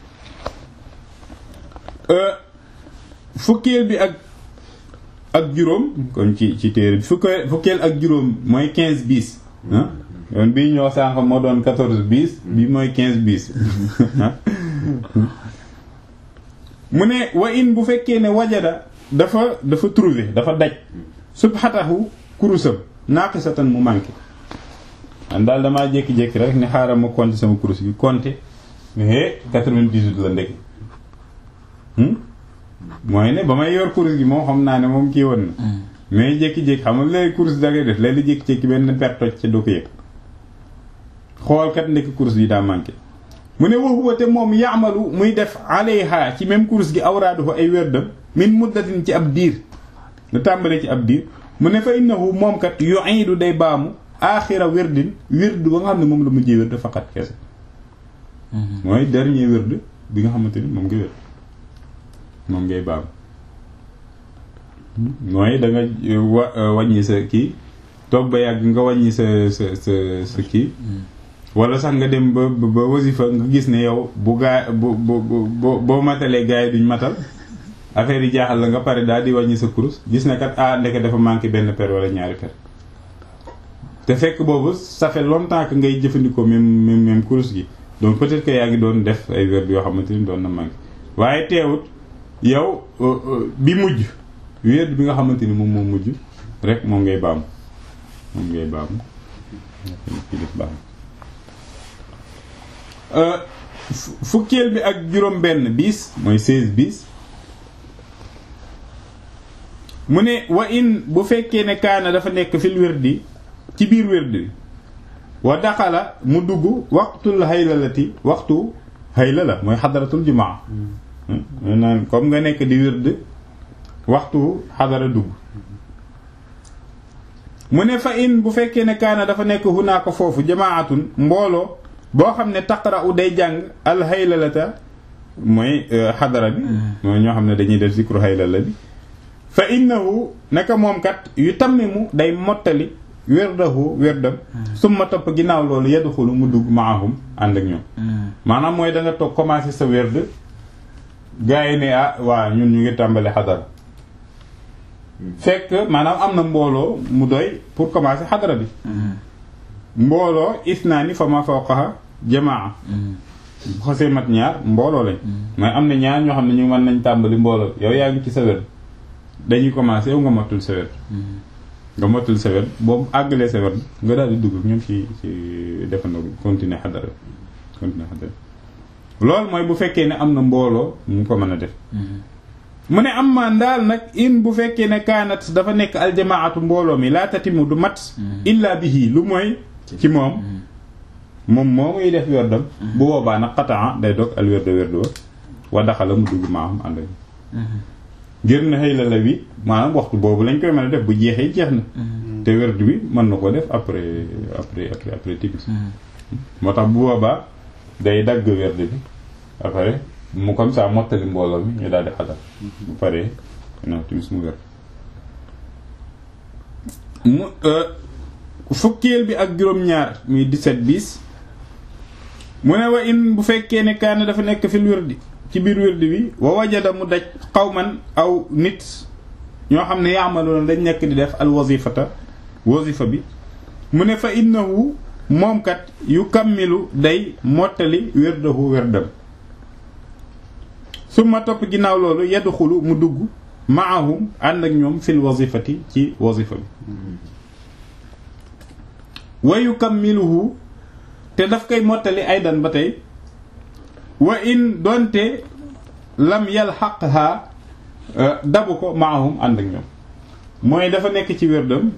fukkeel bi ak ak juróom kon ci ci téere bi fukkeel fukkeel ak juróom mooy quinze bis ah yoon bii ñoo sànq moo doon quatorze bis bi mooy quinze bis mu ne wa in bu fekkee ne wajada dafa dafa trouver dafa daj subhatahu kurusam naaqisatan mu manqué man daal damaa jékki-jékki rek ne xaaral ma compter sama kurus gi compter mais quatre-vingt-dix-huit la ndekki mooy ne ba may yor kurus gi moom xam naa ne moom kii woon na mais jékki-jékki xam nga léegi kurus da ngay def léegi jékki-jékki benn per toj ca doo ko yëg xool kat ndekki kurus bi daa manqué mu ne waxuwa te moom yaamalu muy def alayha ci même kurus gi awraaduhu ay wérdam min muddatin ci ab diir lu tàmbalee ci ab diir mu ne fa innahu moom kat yu'idu day baamu aaxira wérdin wérd ba nga xam ne moom la mujjee wérd faqat kese mooy dernier wérd bi nga xamante ni moom nga wérd moom ngay baam mooy da nga wa wàññi sa kii toog ba yàgg nga wàññi sa sa sa sa kii wala sax nga dem ba ba wasifa nga gis ne yow bu gaa bu bu bu boo matalee gaa yi duñ matal affaire yi jaaxal la nga pare daal di wàññi sa kurus gis ne kat ah ndeke dafa manqué benn per wala ñaari per te fekk boobu ça fait longtemps que ngay jëfandikoo même même même kurus gi donc peut-être que yaa ngi doon def ay werd yoo xamante ni doon na manqué waaye teewut yow bi mujj werd bi nga xamante ni moom moo mujj rek moom ngay baamu moom ngay baamu kii def baamu fukkeel bi ak juróom benn bis mooy seize bis mu ne wa in bu fekkee ne kaana dafa nekk fil wirdi ci biir wirdi wa daxala mu dugg waxtul haylalati waxtu hayla la mooy xadaratul jumaa naan comme nga nekk di wird waxtu xadara dugg mu ne fa in bu fekkee ne kaana dafa nekk hunaaka foofu jamaatun mbooloo boo xam ne taqra u day jàng al haylalata mooy xadara bi mooy ñoo xam ne dañuy def zikru haylala bi fa innahu naka moom kat yu tammimu day mottali werdahu werdam summa topp ginnaaw loolu yadxulu mu dugg maahum ànd ak ñoom maanaam mooy da nga toog commencé sa werd gars yi ne ah waa ñun ñu ngi tàmbali xadara fekk maanaam am na mbooloo mu doy pour commencer xadara bi mbooloo isnaani fa ma fawqaha jamaa bu xasee mat ñaar mbooloo lañ mooy am na ñaar ñoo xam ne ñu mën nañ tàmbali mbooloo yow yaa ngi ci sa werd dañuy commencer yow nga matul sa werd nga matul sa werd boobu àggalee sa werd nga daal di dugg ñoom ci ci defandoo continuer xadara continuer xadara loolu mooy bu fekkee ne am na mbooloo mu ko mën a def mu ne am maan daal nag in bu fekkee ne kaanat dafa nekk aljamaatu mbooloo mi laa tatimu du mat illa bihi lu mooy ci moom moom moo muy def werdam bu boobaa nag xataa day dog al werdo werdo wa daxala mu dugg maam ànd ak ngir na xëy la la wi maanaam waxtu boobu lañ koy mën a def bu jeexee jeex na te werdu bi mën na ko def après après après après timis moo tax bu boobaa day dagg werd bi après mu comme ça mottali mbooloo mi ñu daal di xadar bu paree non timis mu werd mu fukkeel bi ak juróom-ñaar muy 17 bis mu ne wa in bu fekkee ne kaana dafa nekk fil wirdi ci biir wirdi bi wa wajada mu daj xawman aw nit ñoo xam ne yaamaloona dañ nekk di def al wazifata wazifa bi mu ne fa innahu moom kat yu kammilu day mottali wirdahu wirdam suma topp ginnaaw loolu yadxulu mu dugg maahum ànd ak ñoom fil wazifati ci wazifa bi wa yukammiluhu te daf koy mottali aydan ba tey wa in donte lam yalhaqha dabu ko maahum ànd ak ñoom mooy dafa nekk ci wérdam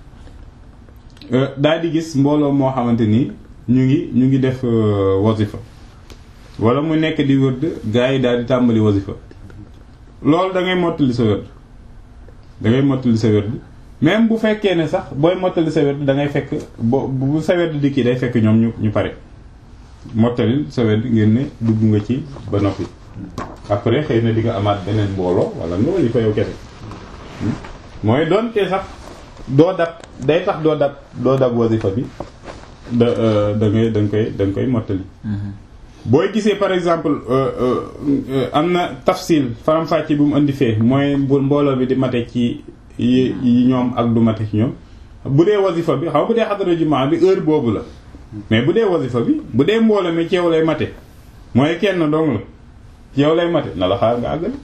daal di gis mbooloo moo xamante ni ñu ngi ñu ngi def wazifa wala mu nekk di wërd gaa yi daal di tàmbali wazifa loolu da ngay mottali sa wërd da ngay mottali sa wërd même bu fekkee ne sax booy mottali sa wërd da ngay fekk bo bu sa wërd di kii day fekk ñoom ñu ñu pare mottalil sa wërd ngeen ne dugg nga ci ba noppi après xëy na di nga amaat beneen mbooloo wala nga wali ko yow kese mooy doonte sax doo dab day tax doo dab doo dab wazifa bi da da ngay da nga koy da nga koy mottali booy gisee par exemple am na tafsil faram-fàcce bu mu indi fee mooy bu mbooloo bi di mate ci yi ñoom ak du mate ci ñoom bu dee wazifa bi xaw bu dee xadara jumaa bi heure boobu la mais bu dee wazifa bi bu dee mbooloo mi ci yow lay mate mooy kenn dong la ci yow lay mate na la xaar nga àggali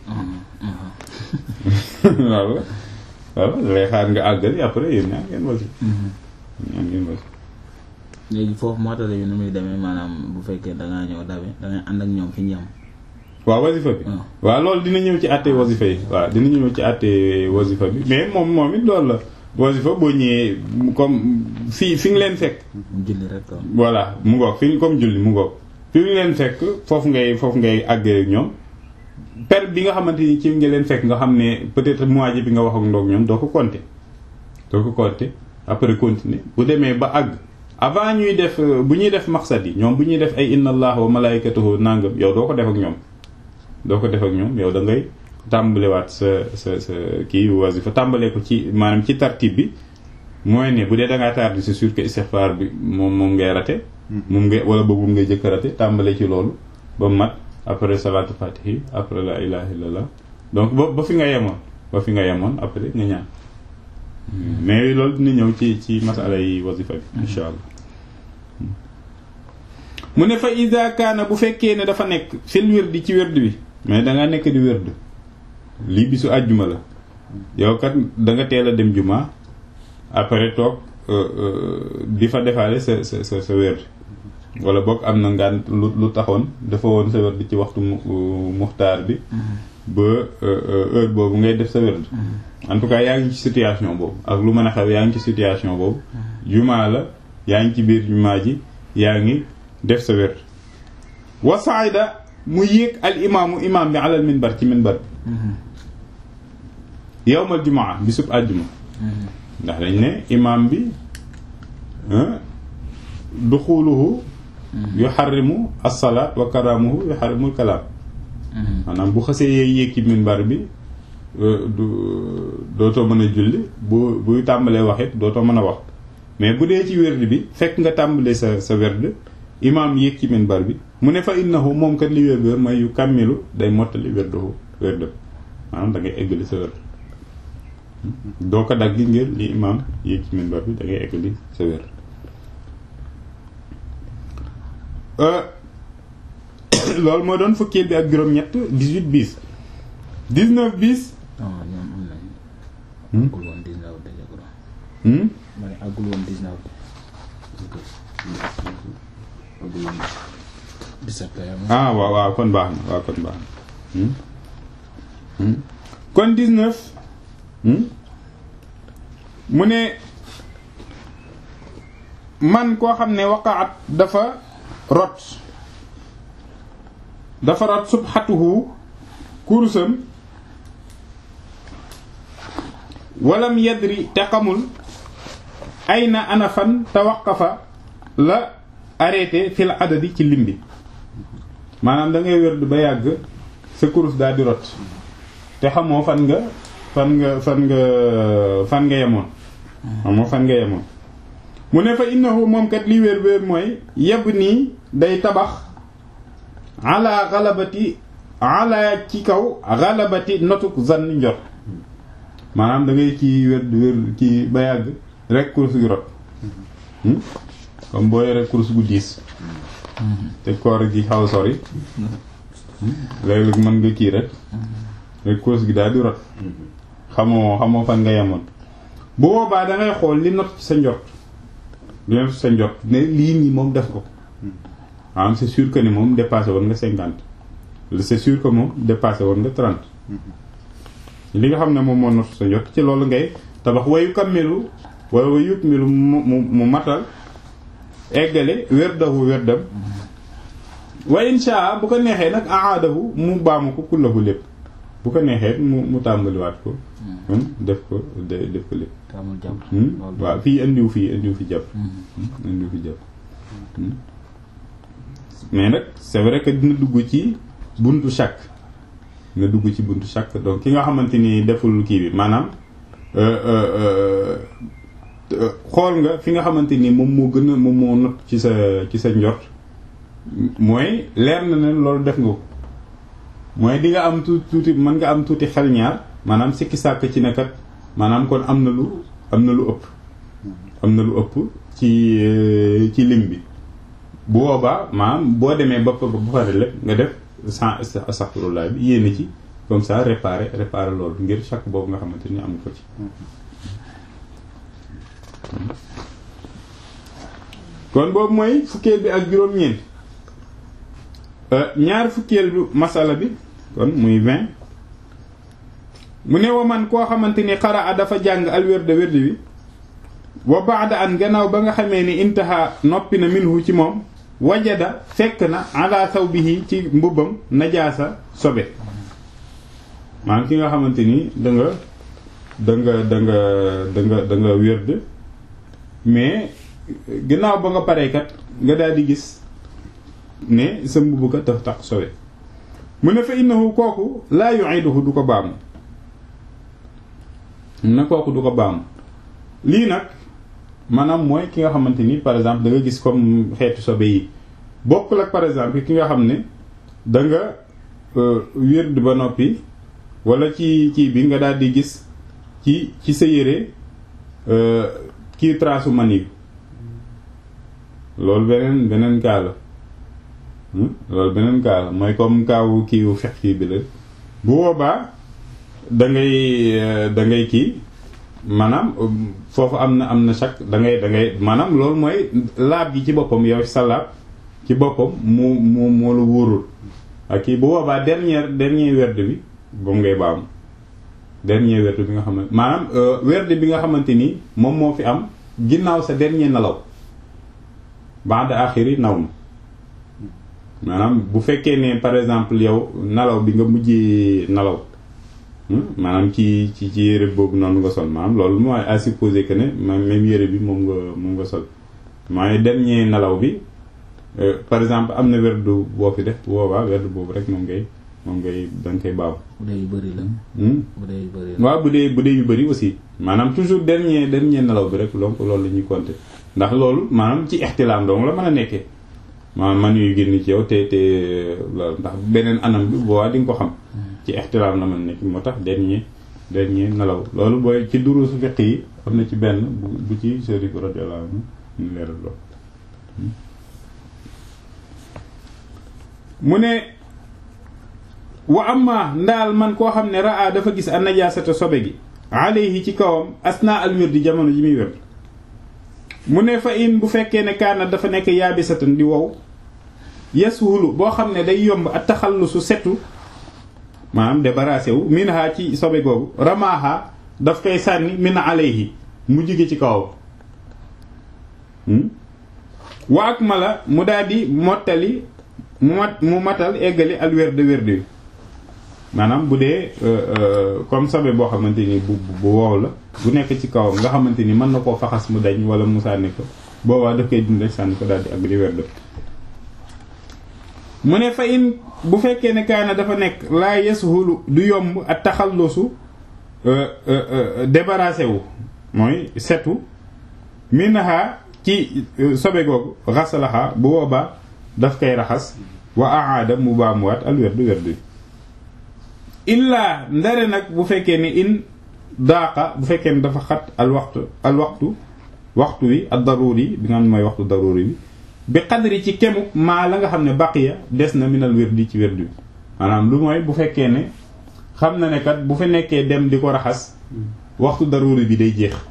waaw waaw lay xaar nga àggali après yéen ñaa ngeen wazifa ñaa ngeen wazifa léegi foofu mottali bi nu muy demee maanaam bu fekkee dangaa ñëw dabe dangay ànd ak ñoom fi ñu yem waaw wasifa bi waaw loolu dina ñëw ci àtte wasifa yi waaw dina ñëw ci àtte wasifa bi mais moom moom it loolu la wasifa boo ñëwee comme fi fi nga leen fekk julli rek quoi voilà mu ngoog fi comme julli mu ngoog fi nga leen fekk foofu ngay foofu ngay àggee ak ñoom per bi nga xamante ni ci nga leen fekk nga xam ne peut-être mois bi nga wax ak ndoog ñoom doo ko compter doo ko compter après continuer bu demee ba àgg avant ñuy def bu ñuy def maqsad yi ñoom bu ñuy def ay inna allah wa malaikatahu nangam yow doo ko def ak ñoom doo ko def ak ñoom yow da ngay tàmbalewaat sa sa sa kii wasifa tàmbalee ko ci maanaam ci tartib bi mooy ne bu dee da ngaa tardé c'est sûr que istighfar bi moom moom ngay rate moom ngay wala boobu ngay jëkk rate tàmbalee ci loolu ba mat après salatu fatihi après la ilaha illallah donc ba ba fi nga yemoon ba fi nga yemoon après nga ñaan mais loolu dina ñëw ci ci masala yi wasifa bi insha allah mu ne fa ida kaana bu fekkee ne dafa nekk fil wirdi ci wird bi mais da nga nekk di wird lii bisu àjjuma la yow kat da nga teel a dem juma après toog di fa defaale sa sa sa sa wird wala boog am na ngaan lu lu taxoon dafa woon sa wird ci waxtu muxtaar bi ba heure boobu ngay def sa wird en tout cas yaa ngi ci situation boobu ak lu mën a xew yaa ngi ci situation boobu juma la yaa ngi ci biir juma ji yaa ngi def sa wér wa saida mu yéeg al imaamu imaam bi alal minbar ci minbar bi yowmal jumaa bisub àjjuma ndax dañ ne imaam bi duxuluhu yuxarrimu as-salaat wa karaamuhu yuxarrimu al-kalaam maanaam bu xasee yéeg yéeg ci minbar bi du dootoo mën a julli bu buy tàmbalee wax it dootoo mën a wax mais bu dee ci werd bi fekk nga tàmbalee sa sa werd imaam yéeg ci minbar bi mu ne fa innahu moom kat li wér wér mooy yu kàmmilu day mottali werdahu werdam maanaam da ngay eggali sa werd doo ko dagg ngir li imaam yéeg ci minbar bi da ngay eggali sa werd loolu moo doon fukkeel bi ak juróom-ñett 18 bis 19 bis. non ñoom am nañu. àggul woon 19 de je ma ne àggul woon 19 àggul woon 17 ah waaw waaw kon baax na waaw kon baax na kon 19 mu ne man koo xam ne waqaat dafa rot dafa rot subhatuhu kurusam walam yadri te xamul ayna ana fan tawaqafa la arrêté fil adadi ci lim bi maanaam da ngay wérdu ba yàgg sa kurus daal di rot te xamoo fan nga fan nga fan nga fan nga yemoon xamoo fan nga yemoon mu ne fa innahu moom kat li wér wér mooy yeb nii day tabax ala xalabati ala ci kaw xalabati notuk zanni njot maanaam da ngay ci wér wér ci ba yàgg rek kurus gi rot comme boo yore kurus gu diis te koor gi xaw sori léeg-léeg mën nga kii rek rek cause gi daal di rot xamoo xamoo fan nga yemoon bu boobaa da ngay xool li not ci sa njort li not ci sa njort ne lii nii moom def ko maanaam c'est sûr que ni moom dépassé woon nga cinquante c'est sûr que moom dépassé woon nga trente li nga xam ne moom moo not sa njort ci loolu ngay tabax wayu kammilu wala wayu yukmilu mu mu mu matal eggale werdahu werdam wa insha bu ko neexee nag aadahu mu baamu ko kullahu lépp bu ko neexee mu mu tàmbaliwaat ko def ko def ko lépp amul jàpp waaw fii indiw fii indiw fi jàpp indiw fi jàpp mais nag c'est vrai que dina dugg ci buntu chaque nga dugg ci buntu chaque donc ki nga xamante ni deful kii bi maanaam xool nga fi nga xamante ni moom moo gën a moom moo not ci sa ci sa njort mooy leer na ne loolu def nga ko mooy di nga am tuuti tuuti mën nga am tuuti xel ñaar maanaam sikki sàkk ci nekkat maanaam kon am na lu am na lu ëpp am na lu ëpp ci ci lim bi bu boobaa maanaam boo demee ba ba pare lépp nga def sans astaghfirullah bi yéene ci comme ça réparer réparer loolu ngir chaque boobu nga xamante ni am ko ci kon boobu mooy fukkeel bi ak juróom-ñeent ñaar fukkeel bi masala bi kon muy vingt mu ne wa man koo xamante ni xara a dafa jàng al wérde wérde bi wa baada an gannaaw ba nga xamee ni intaha noppi na minhu ci moom wajada fekk na ala sawbihi ci mbubbam najaasa sobe maanaam ki nga xamante ni da nga da nga da nga da nga da nga wérde mais gannaaw ba nga paree kat nga daal di gis ne sa mbubb kat dafa tax sobe mu ne fa innahu kooku laa yu'iduhu du ko baamu na kooku du ko baamu lii nag maanaam mooy ki nga xamante ni par exemple da nga gis comme xeetu sobe yi bokkul ak par exemple ki nga xam ne da nga wérd ba noppi wala ci ci bi nga daal di gis ci ci sa yére kii trasu mani loolu beneen beneen kaa la loolu beneen kaa la mooy comme kaawu kiiwu fex kii bi la bu boobaa da ngay da ngay kii maanaam foofu am na am na chaque da ngay da ngay maanaam loolu mooy laab gi ci boppam yow sa laab ci boppam mu mu moo la wóorul ak kii bu boobaa dernier dernier werd bi boobu ngay baam dernier werd bi nga xamante maanaam werd bi nga xamante ni moom moo fi am ginnaaw sa dernier nelaw ba'da axiri naw ma maanaam bu fekkee ne par exemple yow nelaw bi nga mujjee nelaw maanaam ci ci ci yére boobu noonu nga sol maanaam loolu mooy à supposer que ne même yére bi moom nga moom nga sol mooy dernier nelaw bi par exemple am na werdu boo fi def boobaa werdu boobu rek moom ngay moom ngay da nga koy baaw. bu dee yu bëri la. bu dee yu bëri la. waaw bu dee bu dee yu bëri aussi maanaam toujours dernier dernier nelaw bi rek donc loolu la ñuy compter ndax loolu maanaam ci ixtilaam dong la mën a nekkee maanaam man yuy génn ci yow te te ndax beneen anam bi boobaa di nga ko xam. ci ixtilaam la mën nekk moo tax dernier dernier nelaw loolu booy ci durusu fiq yi am na ci benn bu bu ci Chérif radiyallahu anhu ñu leeral loolu mu ne wa amma ndaal man koo xam ne raa dafa gis an najaasata sobe gi alayhi ci kawam asna al wirdi jamono ji muy wér mu ne fa in bu fekkee ne kaana dafa nekk yaabisatan di wow yasuhulu boo xam ne day yomb a taxallusu setu maanaam débarrassé wu minha ci sobe googu ramaha daf koy sànni min alayhi mu jóge ci kawam wa ak mala mu daldi mottali mu mat mu matal eggali al wérde wérde wi maanaam bu dee comme sobe boo xamante ni bu bu wow la bu nekk ci kawam nga xamante ni mën na koo faxas mu dañ wala mu sànni ko boobaa daf koy dindi rek sànni ko daldi ak di wérde mu ne fa in bu fekkee ne kaana dafa nekk laa yasuhulu du yomb ak taxallusu débarrassé wu mooy setu minha ci sobe googu xasalaxa bu boobaa daf koy raxas wa aada mu baamuwaat al werdu werdu illaa ndare nag bu fekkee ne in daaqa bu fekkee ne dafa xat al waxtu al waxtu waxtu wi ad daruri bi nga xam ne mooy waxtu daruri bi bi xadri ci kemuk maa la nga xam ne baqiya des na minal wérdi ci wérdi bi maanaam lu mooy bu fekkee ne xam na ne kat bu fi nekkee dem di ko raxas waxtu daruri bi day jeex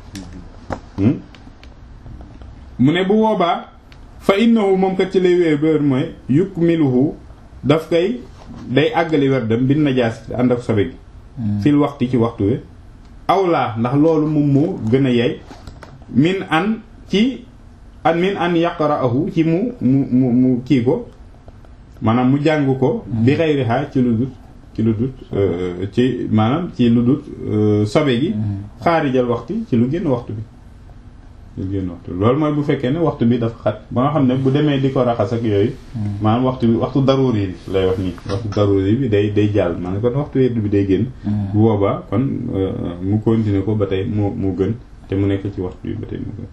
mu ne bu boobaa fa innahu moom kat ci lay wéer béer mooy yukmiluhu daf koy day àggali werdam bin najaas ànd ak sobe gi fil waxti ci waxtu wi awlaa ndax loolu moom moo gën a yey min an ci an min an yaqra'ahu ci mu mu mu mu kii ko maanaam mu jàng ko bi xayriha ci lu dut ci lu dut ci maanaam ci lu dut sobe gi xaarijal waxti ci lu génn waxtu bi lu génn waxtu bi loolu mooy bu fekkee ne waxtu bi dafa xat ba nga xam ne bu demee di ko raxas ak yooyu maanaam waxtu bi waxtu daruri bi lay wax nii waxtu daruri bi day day jàll maanaam kon waxtu wedd bi day génn bu boobaa kon mu continuer ko ba tey moo moo gën te mu nekk ci waxtu bi ba tey mu gën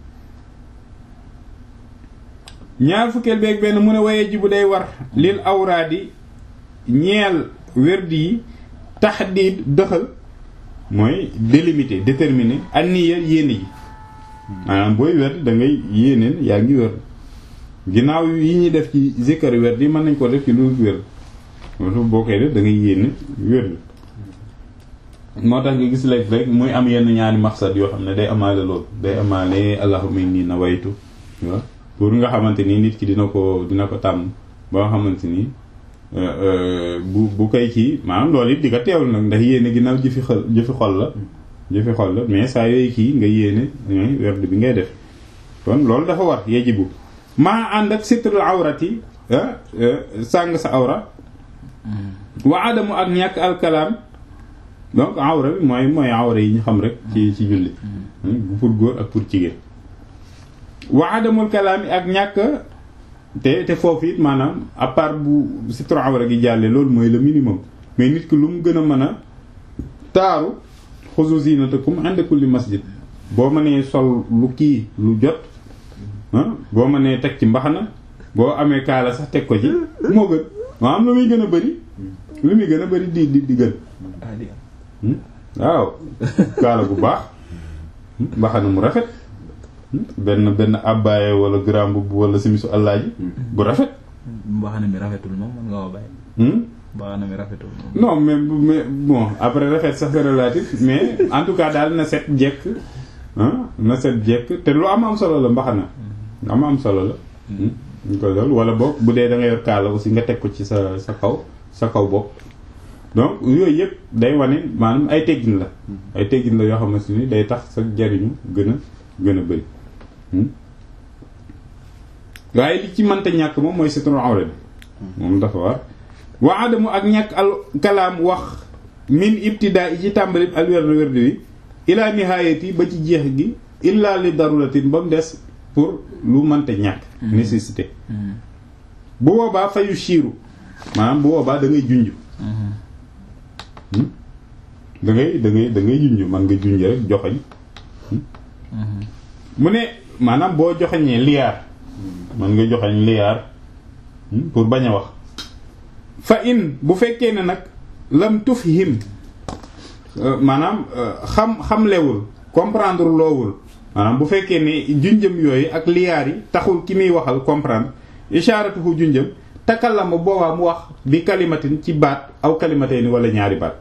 ñaar fukkeel beeg benn mu ne waye ji bu day war lil awraadi ñeel werdi yi taxdiid dëxal mooy délimiter déterminer an niya yéene ji maanaam booy werd da ngay yéeneen yaa ngi werd ginnaaw yi ñuy def ci zikkar werd yi mën nañ ko def ci lu werd moom boo koy def da ngay yéene werd moo tax nga gis léegi rek muy am yenn ñaari maqsad yoo xam ne day amaale loolu day amaale allahumma inni nawaytu waaw pour nga xamante ni nit ki dina ko dina ko tàmm ba nga xamante ni bu bu koy kii maanaam loolu it di ko teewlu nag ndax yéene ginnaaw jëfi xol jëfi xol la jëfi xol la mais saa yooyu kii nga yéene werd bi ngay def kon loolu dafa war yajibu maa ànd ak sitrul awrati sàng sa awra wa adamu ak ñàkk alkalaam donc awra bi mooy mooy awra yi ñu xam rek ci ci julli pour góor ak pour jigéen wa adamul kalaam yi ak ñàkk te te foofu it maanaam à part bu sitru awra gi jàllee loolu mooy le minimum mais nit ki lu mu gën a mën a taaru xuzu zinatakum inda kulli masjid boo mënee sol lu kii lu jot boo mënee teg ci mbaxana boo amee kaala sax teg ko ci moo gën maanaam lu muy gën a bëri lu muy gën a bëri di di di gën waaw kaala bu baax mbaxana mu rafet benn benn abbaye wala grand bu wala simisu allaaji bu rafet mbaxana mi rafetul moom mën nga ko bàyyi mbaxana mi rafetul moom non mais mais bon après rafet sax c'est relatif mais en tout cas daal na set jekk na set jekk te lu am am solo la mbaxana am am solo la ñu ko loolu wala boog bu dee da nga yor kaala aussi nga teg ko ci sa sa kaw sa kaw bopp donc yooyu yëpp day wane maanaam ay teggin la ay teggin la yoo xamante ni day tax sa jariñu gën a gën a bëri waaye li ci mënta ñàkk moom mooy sitrul awra bi moom dafa war wa adamu ak ñàkk al kalaam wax min ibtidaa yi ci tàmbali al werd werd wi ila nihaayati ba ci jeex gi illa li daruratin ba mu des pour lu mënta ñàkk nécessité bu boobaa fayu siiru maanaam bu boobaa da ngay junj da ngay da ngay da ngay junj man nga junj rek joxoñ mu ne maanaam boo joxeñee liyaar man nga joxeñ liyaar pour bañ a wax fa in bu fekkee ne nag lam tufhim maanaam xam xamlewul comprendre loowul maanaam bu fekkee ne junjëm yooyu ak liyaar yi taxul ki muy waxal comprendre isharatuhu junjëm takallama boobaa mu wax bi kalimatin ci baat aw kalimatayni wala ñaari baat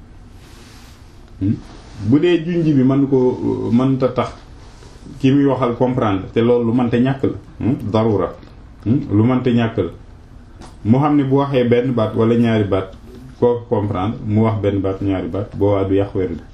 bu dee junj bi mën ko mënta tax ki muy waxal comprendre te loolu lu mënta ñàkk la darura lu mënta ñàkk la mu xam ne bu waxee benn baat wala ñaari baat koo comprendre mu wax benn baat ñaari baat boobaa du yàq werd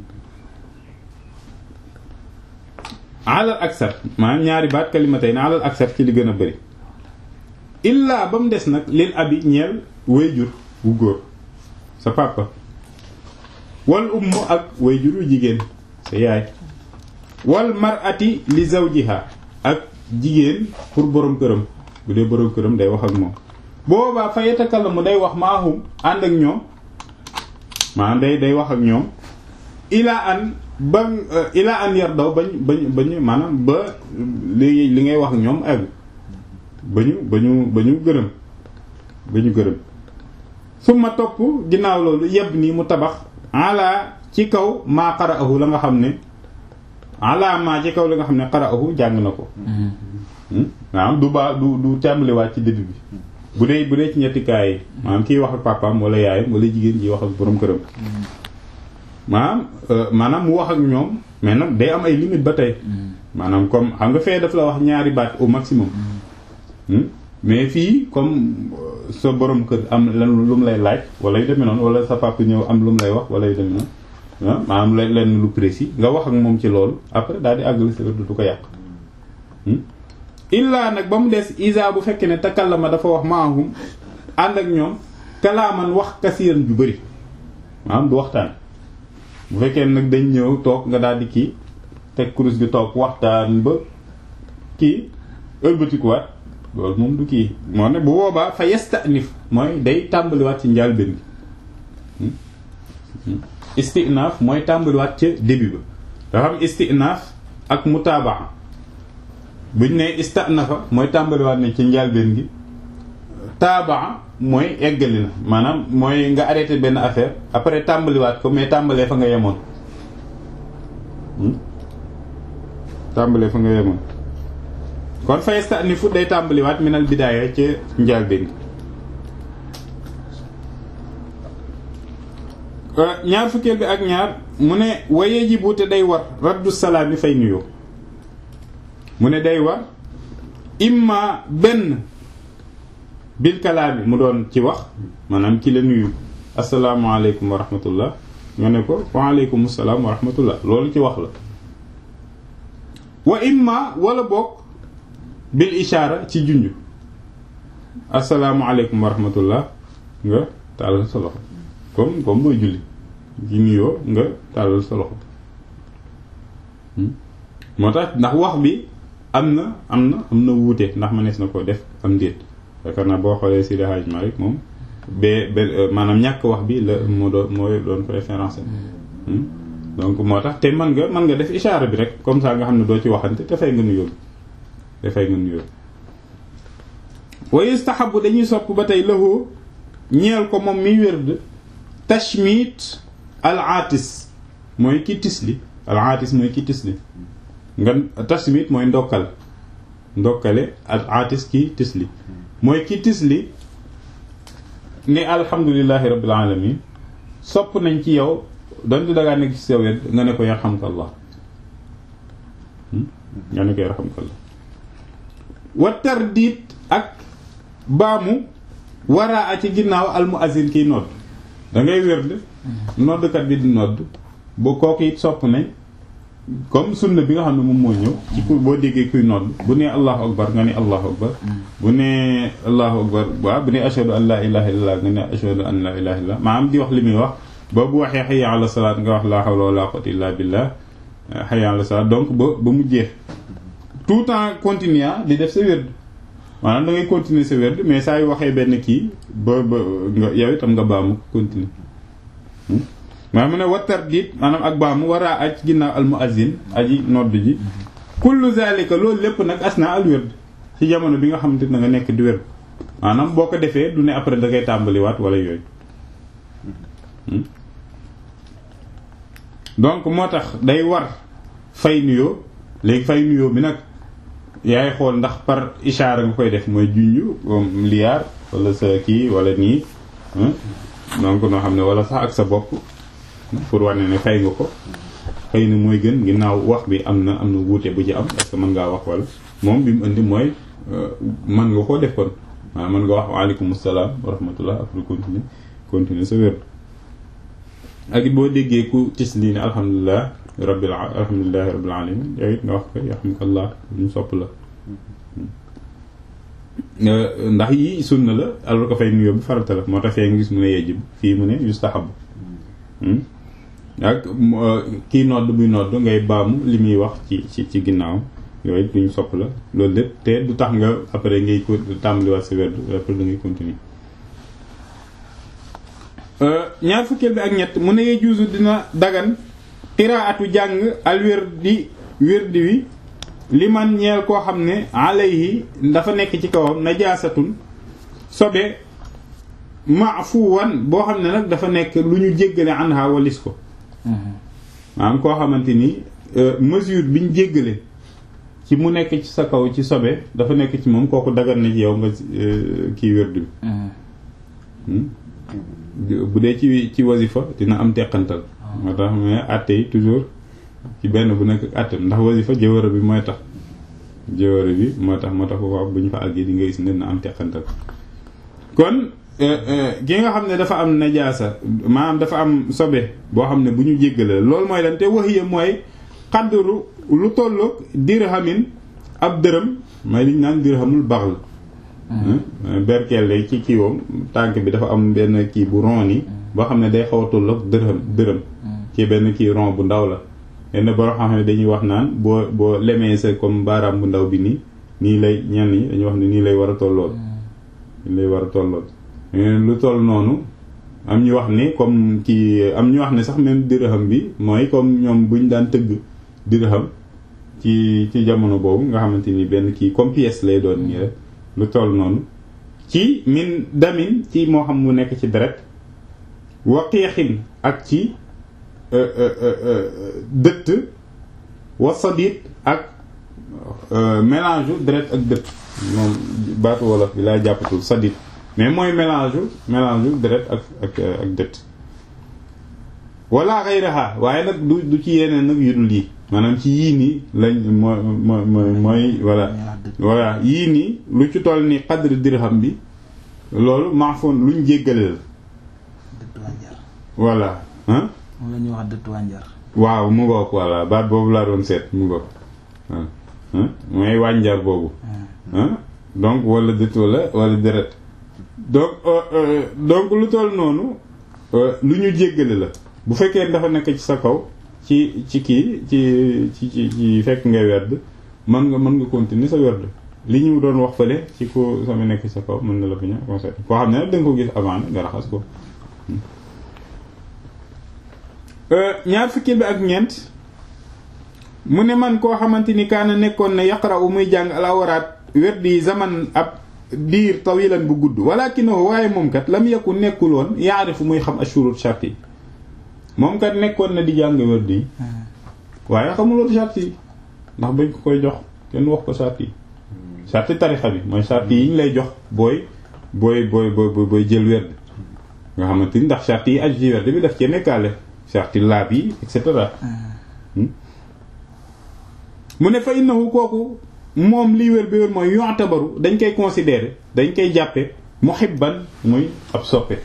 alal aksar maanaam ñaari baat kalimatay na alal aksar ci li gën a bëri illaa ba mu des nag lil abi ñeel wayjur wu góor sa papa wal ummu ak wayjur wu jigéen sa yaay wal mar'ati li zawjiha ak jigéen pour borom këram bu dee borom këram day wax ak moom boobaa fa yatakallamu day wax maahum ànd ak ñoom maanaam day day wax ak ñoom ilaa an ba ilaa an yar daw bañ bañ bañ maanaam ba li li ngay wax ak ñoom egg ba ñu ba ñu ba ñu gërëm ba ñu gërëm su ma topp ginnaaw loolu yebb nii mu tabax ala ci kaw maa qara'ahu la nga xam ne ala maa ci kaw la nga xam ne qara'ahu jàng na ko waaw du baa du du tàmbaliwaat ci début bi bu dee bu dee ci ñetti kaay yi maanaam kiy wax ak papaam wala yaayam wala jigéen ji wax ak borom këram maanaam maanaam mu wax ak ñoom mais nag day am ay limite ba tey maanaam comme xam nga fee daf la wax ñaari baat au maximum mais fii comme sa borom kër am lan lu mu lay laaj wala yu demee noonu wala sa papa ñëw am lu mu lay wax wala yu demee noonu ah maanaam leen lu précis nga wax ak moom ci loolu après daal di àggali sa du ko yàq illaa nag ba mu des isa bu fekkee ne takallama dafa wax maahum ànd ak ñoom kalaaman wax kasiiran ju bëri maanaam du waxtaan bu fekkee nag dañ ñëw toog nga daal di kii teg kurus gi toog waxtaan ba kii ëlbatikuwaat loolu moom du kii moo ne bu boobaa fa yastanif mooy day tàmbaliwaat ci njàlbéen bi istinaaf mooy tàmbaliwaat ca début ba dafa am istinaaf ak mutaabaa buñ ne istanafa mooy tàmbaliwaat ne ci njàlbéen gi taabaa mooy eggali na maanaam mooy nga arrêté benn affaire après tàmbaliwaat ko mais tàmbalee fa nga yemoon tàmbalee fa nga yemoon kon fa yastanifu day tàmbaliwaat minal bidaaya ca njàlbéen gi ñaar fukkeel bi ak ñaar mu ne waye ji buute day war raddu salaam yi fay nuyoo mu ne day war imma benn bil kalaami mu doon ci wax maanaam ki la nuyu asalaamaaleykum wa rahmatullah nga ne ko waaleykum salaam wa rahmatullah loolu ci wax la wa imma wala bokk bil ishaara ci junj asalaamaaleykum wa rahmatullah nga tàllal sa loxo comme comme booy julli ci nuyoo nga tàllal sa loxo moo tax ndax wax bi am na am na am na wuute ndax mënees na ko def am déet yaakaar naa boo xoolee Seydi Hadji Malick moom ba ba maanaam ñàkk wax bi la moo doon mooy doon préférence donc moo tax te mën nga mën nga def ishaara bi rek comme ça nga xam ne doo ci waxante te fay nga nuyoo dafay nga nuyoo wa yustahabu dañuy sopp ba tey lahu ñeel ko moom mi wérd tashmit al aatis mooy ki tisli al aatis mooy ki tisli nga tashmit mooy ndokkal ndokkale al aatis ki tisli mooy ki tisli ne alhamdulillahi rabbil alamin sopp nañ ci yow donte dangaa nekk ci sa wet nga ne ko yarhamkallah nga ne ko yarhamkallah wa tardit ak baamu waraa a ci ginnaaw al muazzin kiy nodd da ngay wérd noddkat bi di nodd ba kooku it sopp nañ comme sunna bi nga xam ne moom moo ñëw ci ku boo déggee kuy nodd bu nee allahu akbar nga ne allahu akbar bu nee allahu akbar waaw bu nee ashhadu an la ilaha illallah nga ne ashhadu an la ilaha illallah maanaam di wax li muy wax ba bu waxee hayya ala salaat nga wax la hawla wala quwwata illa billah hayya ala salaat donc ba ba mu jeex tout temps continuer di def sa wérd maanaam da ngay continuer sa wérd mais saa yu waxee benn kii ba ba nga yow itam nga baamu continuer maa mu ne wattar diit maanaam ak baamu waraa aj ginnaaw al muazzin aji nodd ji kullu zalika loolu lépp nag asna al wérd ci jamono bi nga xamante ne nga nekk di wérd maanaam boo ko defee du ne après da ngay tàmbaliwaat wala yooyu donc moo tax day war fay nuyoo léegi fay nuyoo bi nag yaay xool ndax par ishaara nga koy def mooy junj comme liyaar wala sa kii wala nii donc noo xam ne wala sax ak sa bopp pour wane ne fay nga ko xëy na mooy gën ginnaaw wax bi am na am na wuute bu ci am parce que mën ngaa wax wala moom bi mu indi mooy mën nga koo def kon waaw mën nga wax waaleykum salaam wa rahmatullah après continuer continuer sa wér ak it boo déggee ku tis lii ne alhamdulilah rabbil alhamdulilahi rabbil alamin yow it nga wax ko yarhamukallah ñu sopp la ndax yi sunna la alors ko fay nuyoo bi farata la moo tax fee nga gis mu ne yejib fii mu ne yustahab ak kii nodd buy nodd ngay baamu li muy wax ci ci ci ginnaaw yooyu duñu sopp la loolu lépp te du tax nga après ngay ko tàmbaliwaat sa werd après da ngay continuer ñaar fukkeel bi ak ñett mu ne yee juusu dina dagan qiraatu jàng al wirdi wirdi wi li man ñeel koo xam ne alayhi dafa nekk ci kawam najaasatun sobe maafuwan boo xam ne nag dafa nekk lu ñu jéggale anha walis ko maanaam koo xamante ni mesure biñ jéggale ci mu nekk ci sa kaw ci sobe dafa nekk ci moom kooku dagan na ci yow nga kii wérdu bi bu dee ci ci wasifa dina am teqantal moo tax mais àtte yi toujours ci benn bu nekk àtte ndax wasifa jëwëra bi mooy tax jëwëra bi moo tax moo tax ko wax bu ñu fa àggee di nga gis ne dina am teqantal kon ki nga xam ne dafa am najaasa maanaam dafa am sobe boo xam ne bu ñu jéggale loolu mooy lan te waxiya mooy xaddaru lu tolloog dirhamin ab dërëm mooy liñ naan dirhamul baxl berkelle ci kiiwam tànk bi dafa am benn kii bu ron yi boo xam ne day xaw a tolloog dërëm dërëm ci benn kii ron bu ndaw la yenn boo xam ne dañuy wax naan boo boo lemee sa comme baaraam bu ndaw bi nii nii lay ñenn ñi dañuy wax ne nii lay war a tollool nii lay war a tollool lu toll noonu am ñu wax ni comme kii am ñu wax ne sax même dirham bi mooy comme ñoom buñ daan tëgg dirham ci ci jamono boobu nga xamante ni benn kii comme pièce lay doon nii rek lu toll noonu ci min damin ci moo xam mu nekk ci deret waqiixin ak ci dëtt wasadit ak mélange u deret ak dëtt moom baatu wolof bi laa jàppatul sadit mais mooy mélange mélange deret ak ak ak dëtt wala xayraha waaye nag du du ci yeneen nag yu dul yi maanaam ci yii nii lañ mooy mooy mooy voilà voilà yii nii lu ci toll ni qadr dirham bi loolu maafoon luñ jéggale la voilà ah moom la ñuy wax dëtt wànjar waaw mu ngoog voilà baat boobu laa doon seet mu ngoog waaw mooy wànjar boobu donc wala dëtt wala wala deret donc donc lu toll noonu lu ñu jéggale la bu fekkee dafa nekk ci sa kaw ci ci kii ci ci ci ci fekk ngay werd mën nga mën nga continuer sa werd li ñu doon wax fële ci ko sama nekk ci sa kaw mën na la fi ñëw conseil koo xam ne nag da nga ko gis avant nga raxas ko ñaar fukki bi ak ñeent mu ne man koo xamante ni kaana nekkoon na yaqra u muy jàng alawaraat werd yi zaman ab diir tawilan bu gudd walakinahu waaye moom kat lam yakku nekkul woon yaarifu muy xam ashurut shart yi moom kat nekkoon na di jàng werd yi waaye xamuloon shart yi ndax bañ ko koy jox kenn wax ko shart yi shart tarixa bi mooy shart yi ñu lay jox booy booy booy booy booy jël werd nga xamante ni ndax shart yi aju ci werd bi daf cee nekkaale shart laab yi et cetera mu ne fa innahu kooku moom liy wér bi wér mooy yu'tabaru dañ koy considérer dañ koy jàppe muhibban muy ab soppe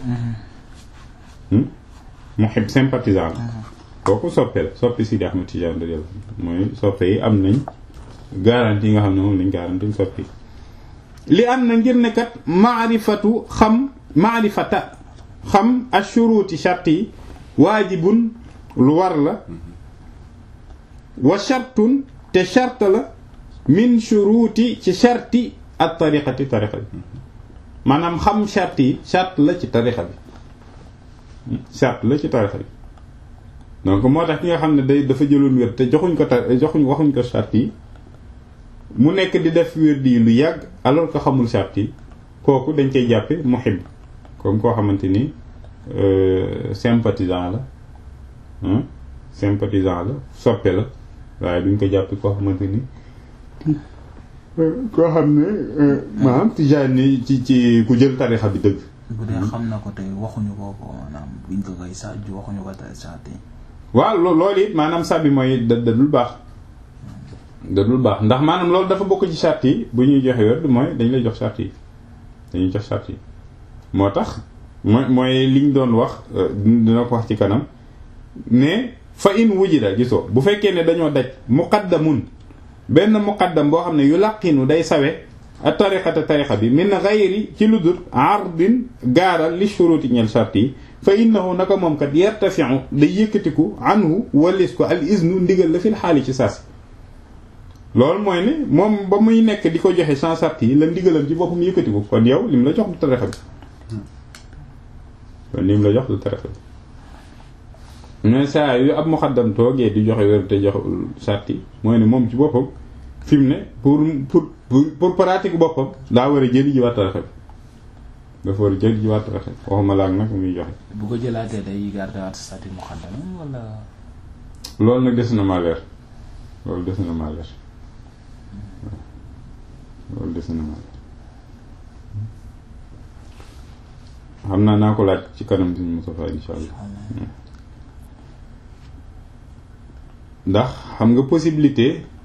muhib sympathisant la kooku soppe la soppe Sidi Ahmed Tidiane de yàlla mooy soppe yi am nañ garantie yi nga xam ne moom lañ garantie soppe yi li am na ngir ne kat maarifatu xam maarifata xam ashuruti shart yi waajibun lu war la wa shartun te shart la min shuruti ci sharti ak tariqati tariqa bi maanaam xam shart yi shart la ci tariqa bi shart la ci tariqa bi donc moo tax ki nga xam ne day dafa jëloon wér te joxuñ ko ta joxuñ waxuñ ko shart yi mu nekk di def wér di lu yàgg alors que xamul shart yi kooku dañ koy jàppe muhib comme koo xamante ni sympathisant la sympathisant la soppe la waaye duñ ko jàppe koo xamante ni koo xam ne maanaam tijaan ni ci ci ku jël tarixa bi dëgg bu dee xam na ko te waxuñu ko ko maanaam buñ ko koy sàjju waxuñu ko te sàtte waaw loolu it maanaam sàbbi mooy da da dul baax da dul baax ndax maanaam loolu dafa bokk ci charte yi bu ñuy joxe wér mooy dañ lay jox charte yi dañuy jox charte yi moo tax mooy mooy liñ doon wax dina ko wax ci kanam ne fa in wujida gisoo bu fekkee ne dañoo daj muqaddamun benn muqaddam boo xam ne yu laqinu day sawe a tariqata tariqa bi min gayri ci lu dul ardin gaaral li shuruti ñel charte yi fa innahu naka moom kat yartafi'u day yëkkatiku anhu walis ko al iznu ndigal la fil xaali ci saasi loolu mooy ne moom ba muy nekk di ko joxe sans charte yi la ndigalam ci boppam yëkkatiku kon yow lim la jox du tariqa bi kon lim la jox du tariqa bi mais saa yu ab muqaddam toogee di joxe wér te jox charte yi mooy ne moom ci boppam fi mu ne pour pour pour pratique boppam daa war a jëli ji waat tariqa bi dafa war a jëli ji waat tariqa bi waxuma laag nag muy joxe. bu ko jëlaatee day garder waat statut muqaddam wala. loolu nag des na maa leer loolu des na maa leer loolu des na ma xam naa naa ko laaj ci kanam suñu Moustapha insha allah ndax xam nga possibilité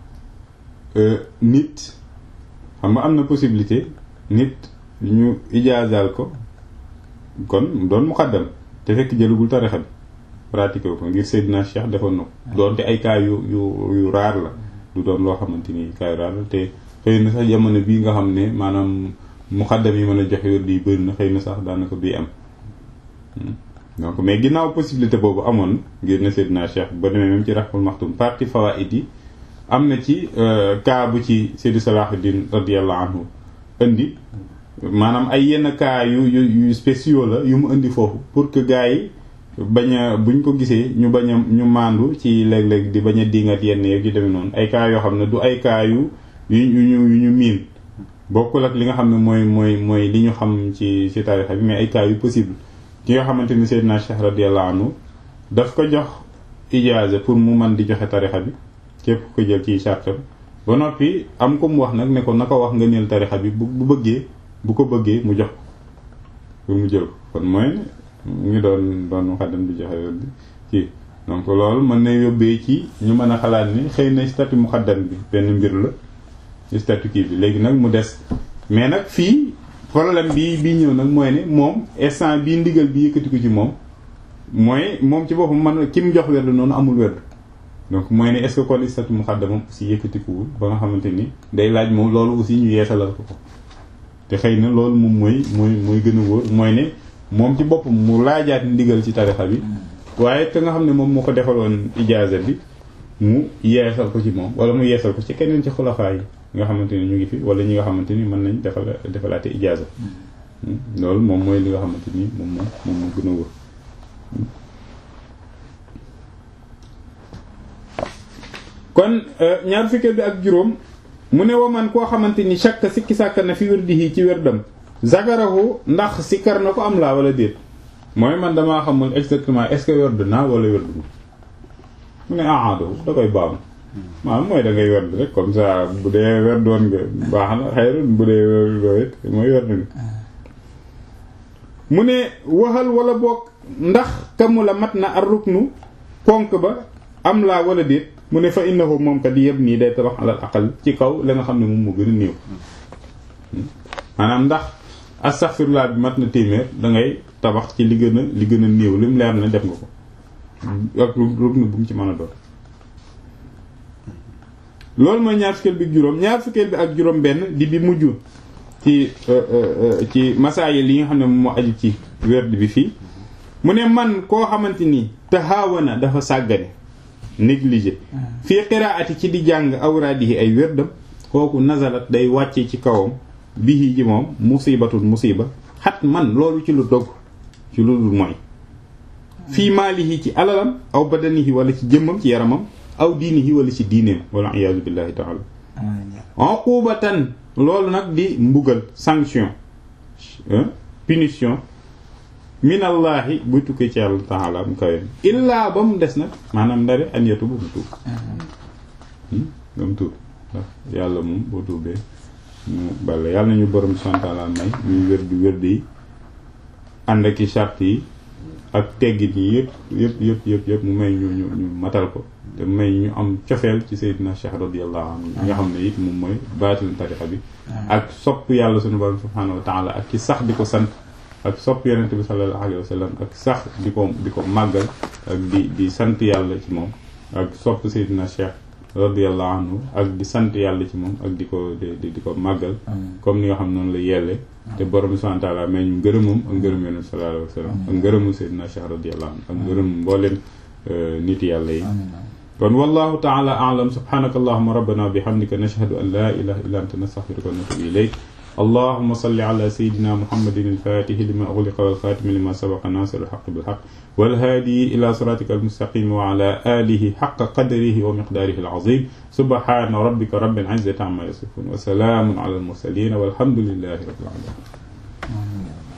nit xam nga am na possibilité nit ñu ijaazaal ko kon doon muqaddam te fekk jëlugul tarixa bi pratiqué ko ngir Seydina Cheikh defoon na ko doonte ay cas yu yu yu raar la du doon loo xamante ni cas yu raar la te xëy na sax jamono bii nga xam ne maanaam muqaddam yi mën a joxe wér di bëri na xëy na sax daanaka bii am donc mais ginnaaw possibilité boobu amoon ngir ne Seydina Cheikh ba demee même ci Rahmul Maxtum partie fawaid yi am na ci cas bu ci Seydi Salahuddin radiyallahu anhu indi maanaam ay yenn cas yu yu yu spéciaux la yu mu indi foofu pour que gars yi bañ a buñ ko gisee ñu bañ a ñu maandu ci léeg-léeg di bañ a dingat yenn yeeg yu demee noonu ay cas yoo xam ne du ay cas yu yu ñu yu ñu miin bokkul ak li nga xam ne mooy mooy mooy li ñu xam ci ci tarixa bi mais ay cas yu possible ki nga xamante ni Seydina Cheikh radiyallahu anhu daf ko jox ijaaza pour mu mën di joxe tarixa bi képp ko jël ci chartam ba noppi am ko mu wax nag ne ko na ko wax nga neel tarixa bi bu bu bëggee bu ko bëggee mu jox pour mu jël ko kon mooy mu ngi doon doon muqaddam di joxe bi ci donc loolu mën na yóbbee ci ñu mën a xalaat ni xëy na statut muqaddam bi benn mbir la ci statut kii bi léegi nag mu des mais nag fii problème bi bii ñëw nag mooy ne moom instant bii ndigal bi yëkkati ko ci moom mooy moom ci boppam man ki mu jox werd noonu amul werd donc mooy ne est-ce que kon statut muqaddamam aussi yëkkatikuwul ba nga xamante ni day laaj moom loolu aussi ñu yeesalal ko ko te xëy na loolu moom mooy mooy mooy gën a wóor mooy ne moom ci boppam mu laajaat ndigal ci tarixa bi waaye te nga xam ne moom moo ko defaloon ijaaza bi mu yeesal ko ci moom wala mu yeesal ko ci keneen ci xulafaa yi nga xamante ni ñu ngi fi wala ñi nga xamante ni mën nañ defal defalaate ijaaza loolu moom mooy li nga xamante ni moom moo moom moo gën a wóor kon ñaar fukkeel bi ak juróom mu ne wa man koo xamante ni chaque sikki sàkk na fi wirdihi ci wérdam zagarahu ndax sikkar na ko am laa wala déet mooy man damaa xamul exactement est-ce que werd naa wala werd ma mu ne aado da koy baam maanaam mooy da ngay werd rek comme ça bu dee werdoon nga baax na xayrun bu dee werdoo it mooy werd nga mu ne waxal wala boog ndax kamu la mat na ar ruknu ponk ba am laa wala déet mu ne fa innahu moom kat yëpp nii day tabax alal aqal ci kaw la nga xam ne moom moo gën a néew maanaam ndax astaghfirullah bi mat na téeméer da ngay tabax ci li gën a li gën a néew lim leer na def nga ko ak ruknu bu mu ci mën a doon loolu mooy ñaar fukkeel bi ak juróom ñaar fukkeel bi ak juróom benn di bi mujj ci ci masaayil li nga xam ne moom moo aju ci werd bi fii mu ne man koo xamante ni tahawana dafa sàggane négligé fii qiraati ci di jàng awraadihi ay wérdam kooku nazalat day wàcce ci kawam bihi ji moom musibatun musiba xat man loolu ci lu dogg ci lu dul mooy fii maalihi ci alalam aw badanihi wala ci jëmmam ci yaramam aw diinihi wala ci diineem wala iyaazu billahi taala uqubatan loolu nag di mbugal sanction punition minallahi buy tukkee ci yàlla taala mu kawe illaa ba mu des nag maanaam ndare an yetu ba mu tuub ba mu tuub ndax yàlla moom boo tuubee mu bale yàlla nañu borom santaala may ñuy wér di wér di ànd ak i charte yi ak teggit yi yëpp yëpp yëpp yëpp yëpp mu may ñu ñu ñu matal ko te may ñu am cofeel ci Seydina Cheikh radiyallahu anhu nga xam ne it moom mooy baatil tarixa bi ak sopp yàlla sunu borom subhanahu wa taala ak ci sax di ko sant ak sopp yonent bi sallallahu alayhi wa sallam ak sax di ko di ko màggal ak di di sant yàlla ci moom ak sopp Seydina Cheikh radiyallahu anhu ak di sant yàlla ci moom ak di ko di di ko màggal comme ni nga xam noonu la yelle te borom bi subhanahu wa ta'ala mais ñu ngërëmam ak ngërëm yonent bi sallallahu alayhi wa sallam ak ngërëmu Seydina Cheikh radiyallahu anhu ak ngërëm mbooleen nit yàlla yi kon wallahu ta'ala a'lam subhanaka allahumma rabbana bihamdika nashhadu an la ilaha illa anta nastaghfiruka wa natubu ilayk اللهم صل على سيدنا محمد الفاتح لما أغلق والخاتم لما سبق ناصر الحق بالحق والهادي إلى صراطك المستقيم وعلى آله حق قدره ومقداره العظيم سبحان ربك رب العزة عما يصفون وسلام على المرسلين والحمد لله رب العالمين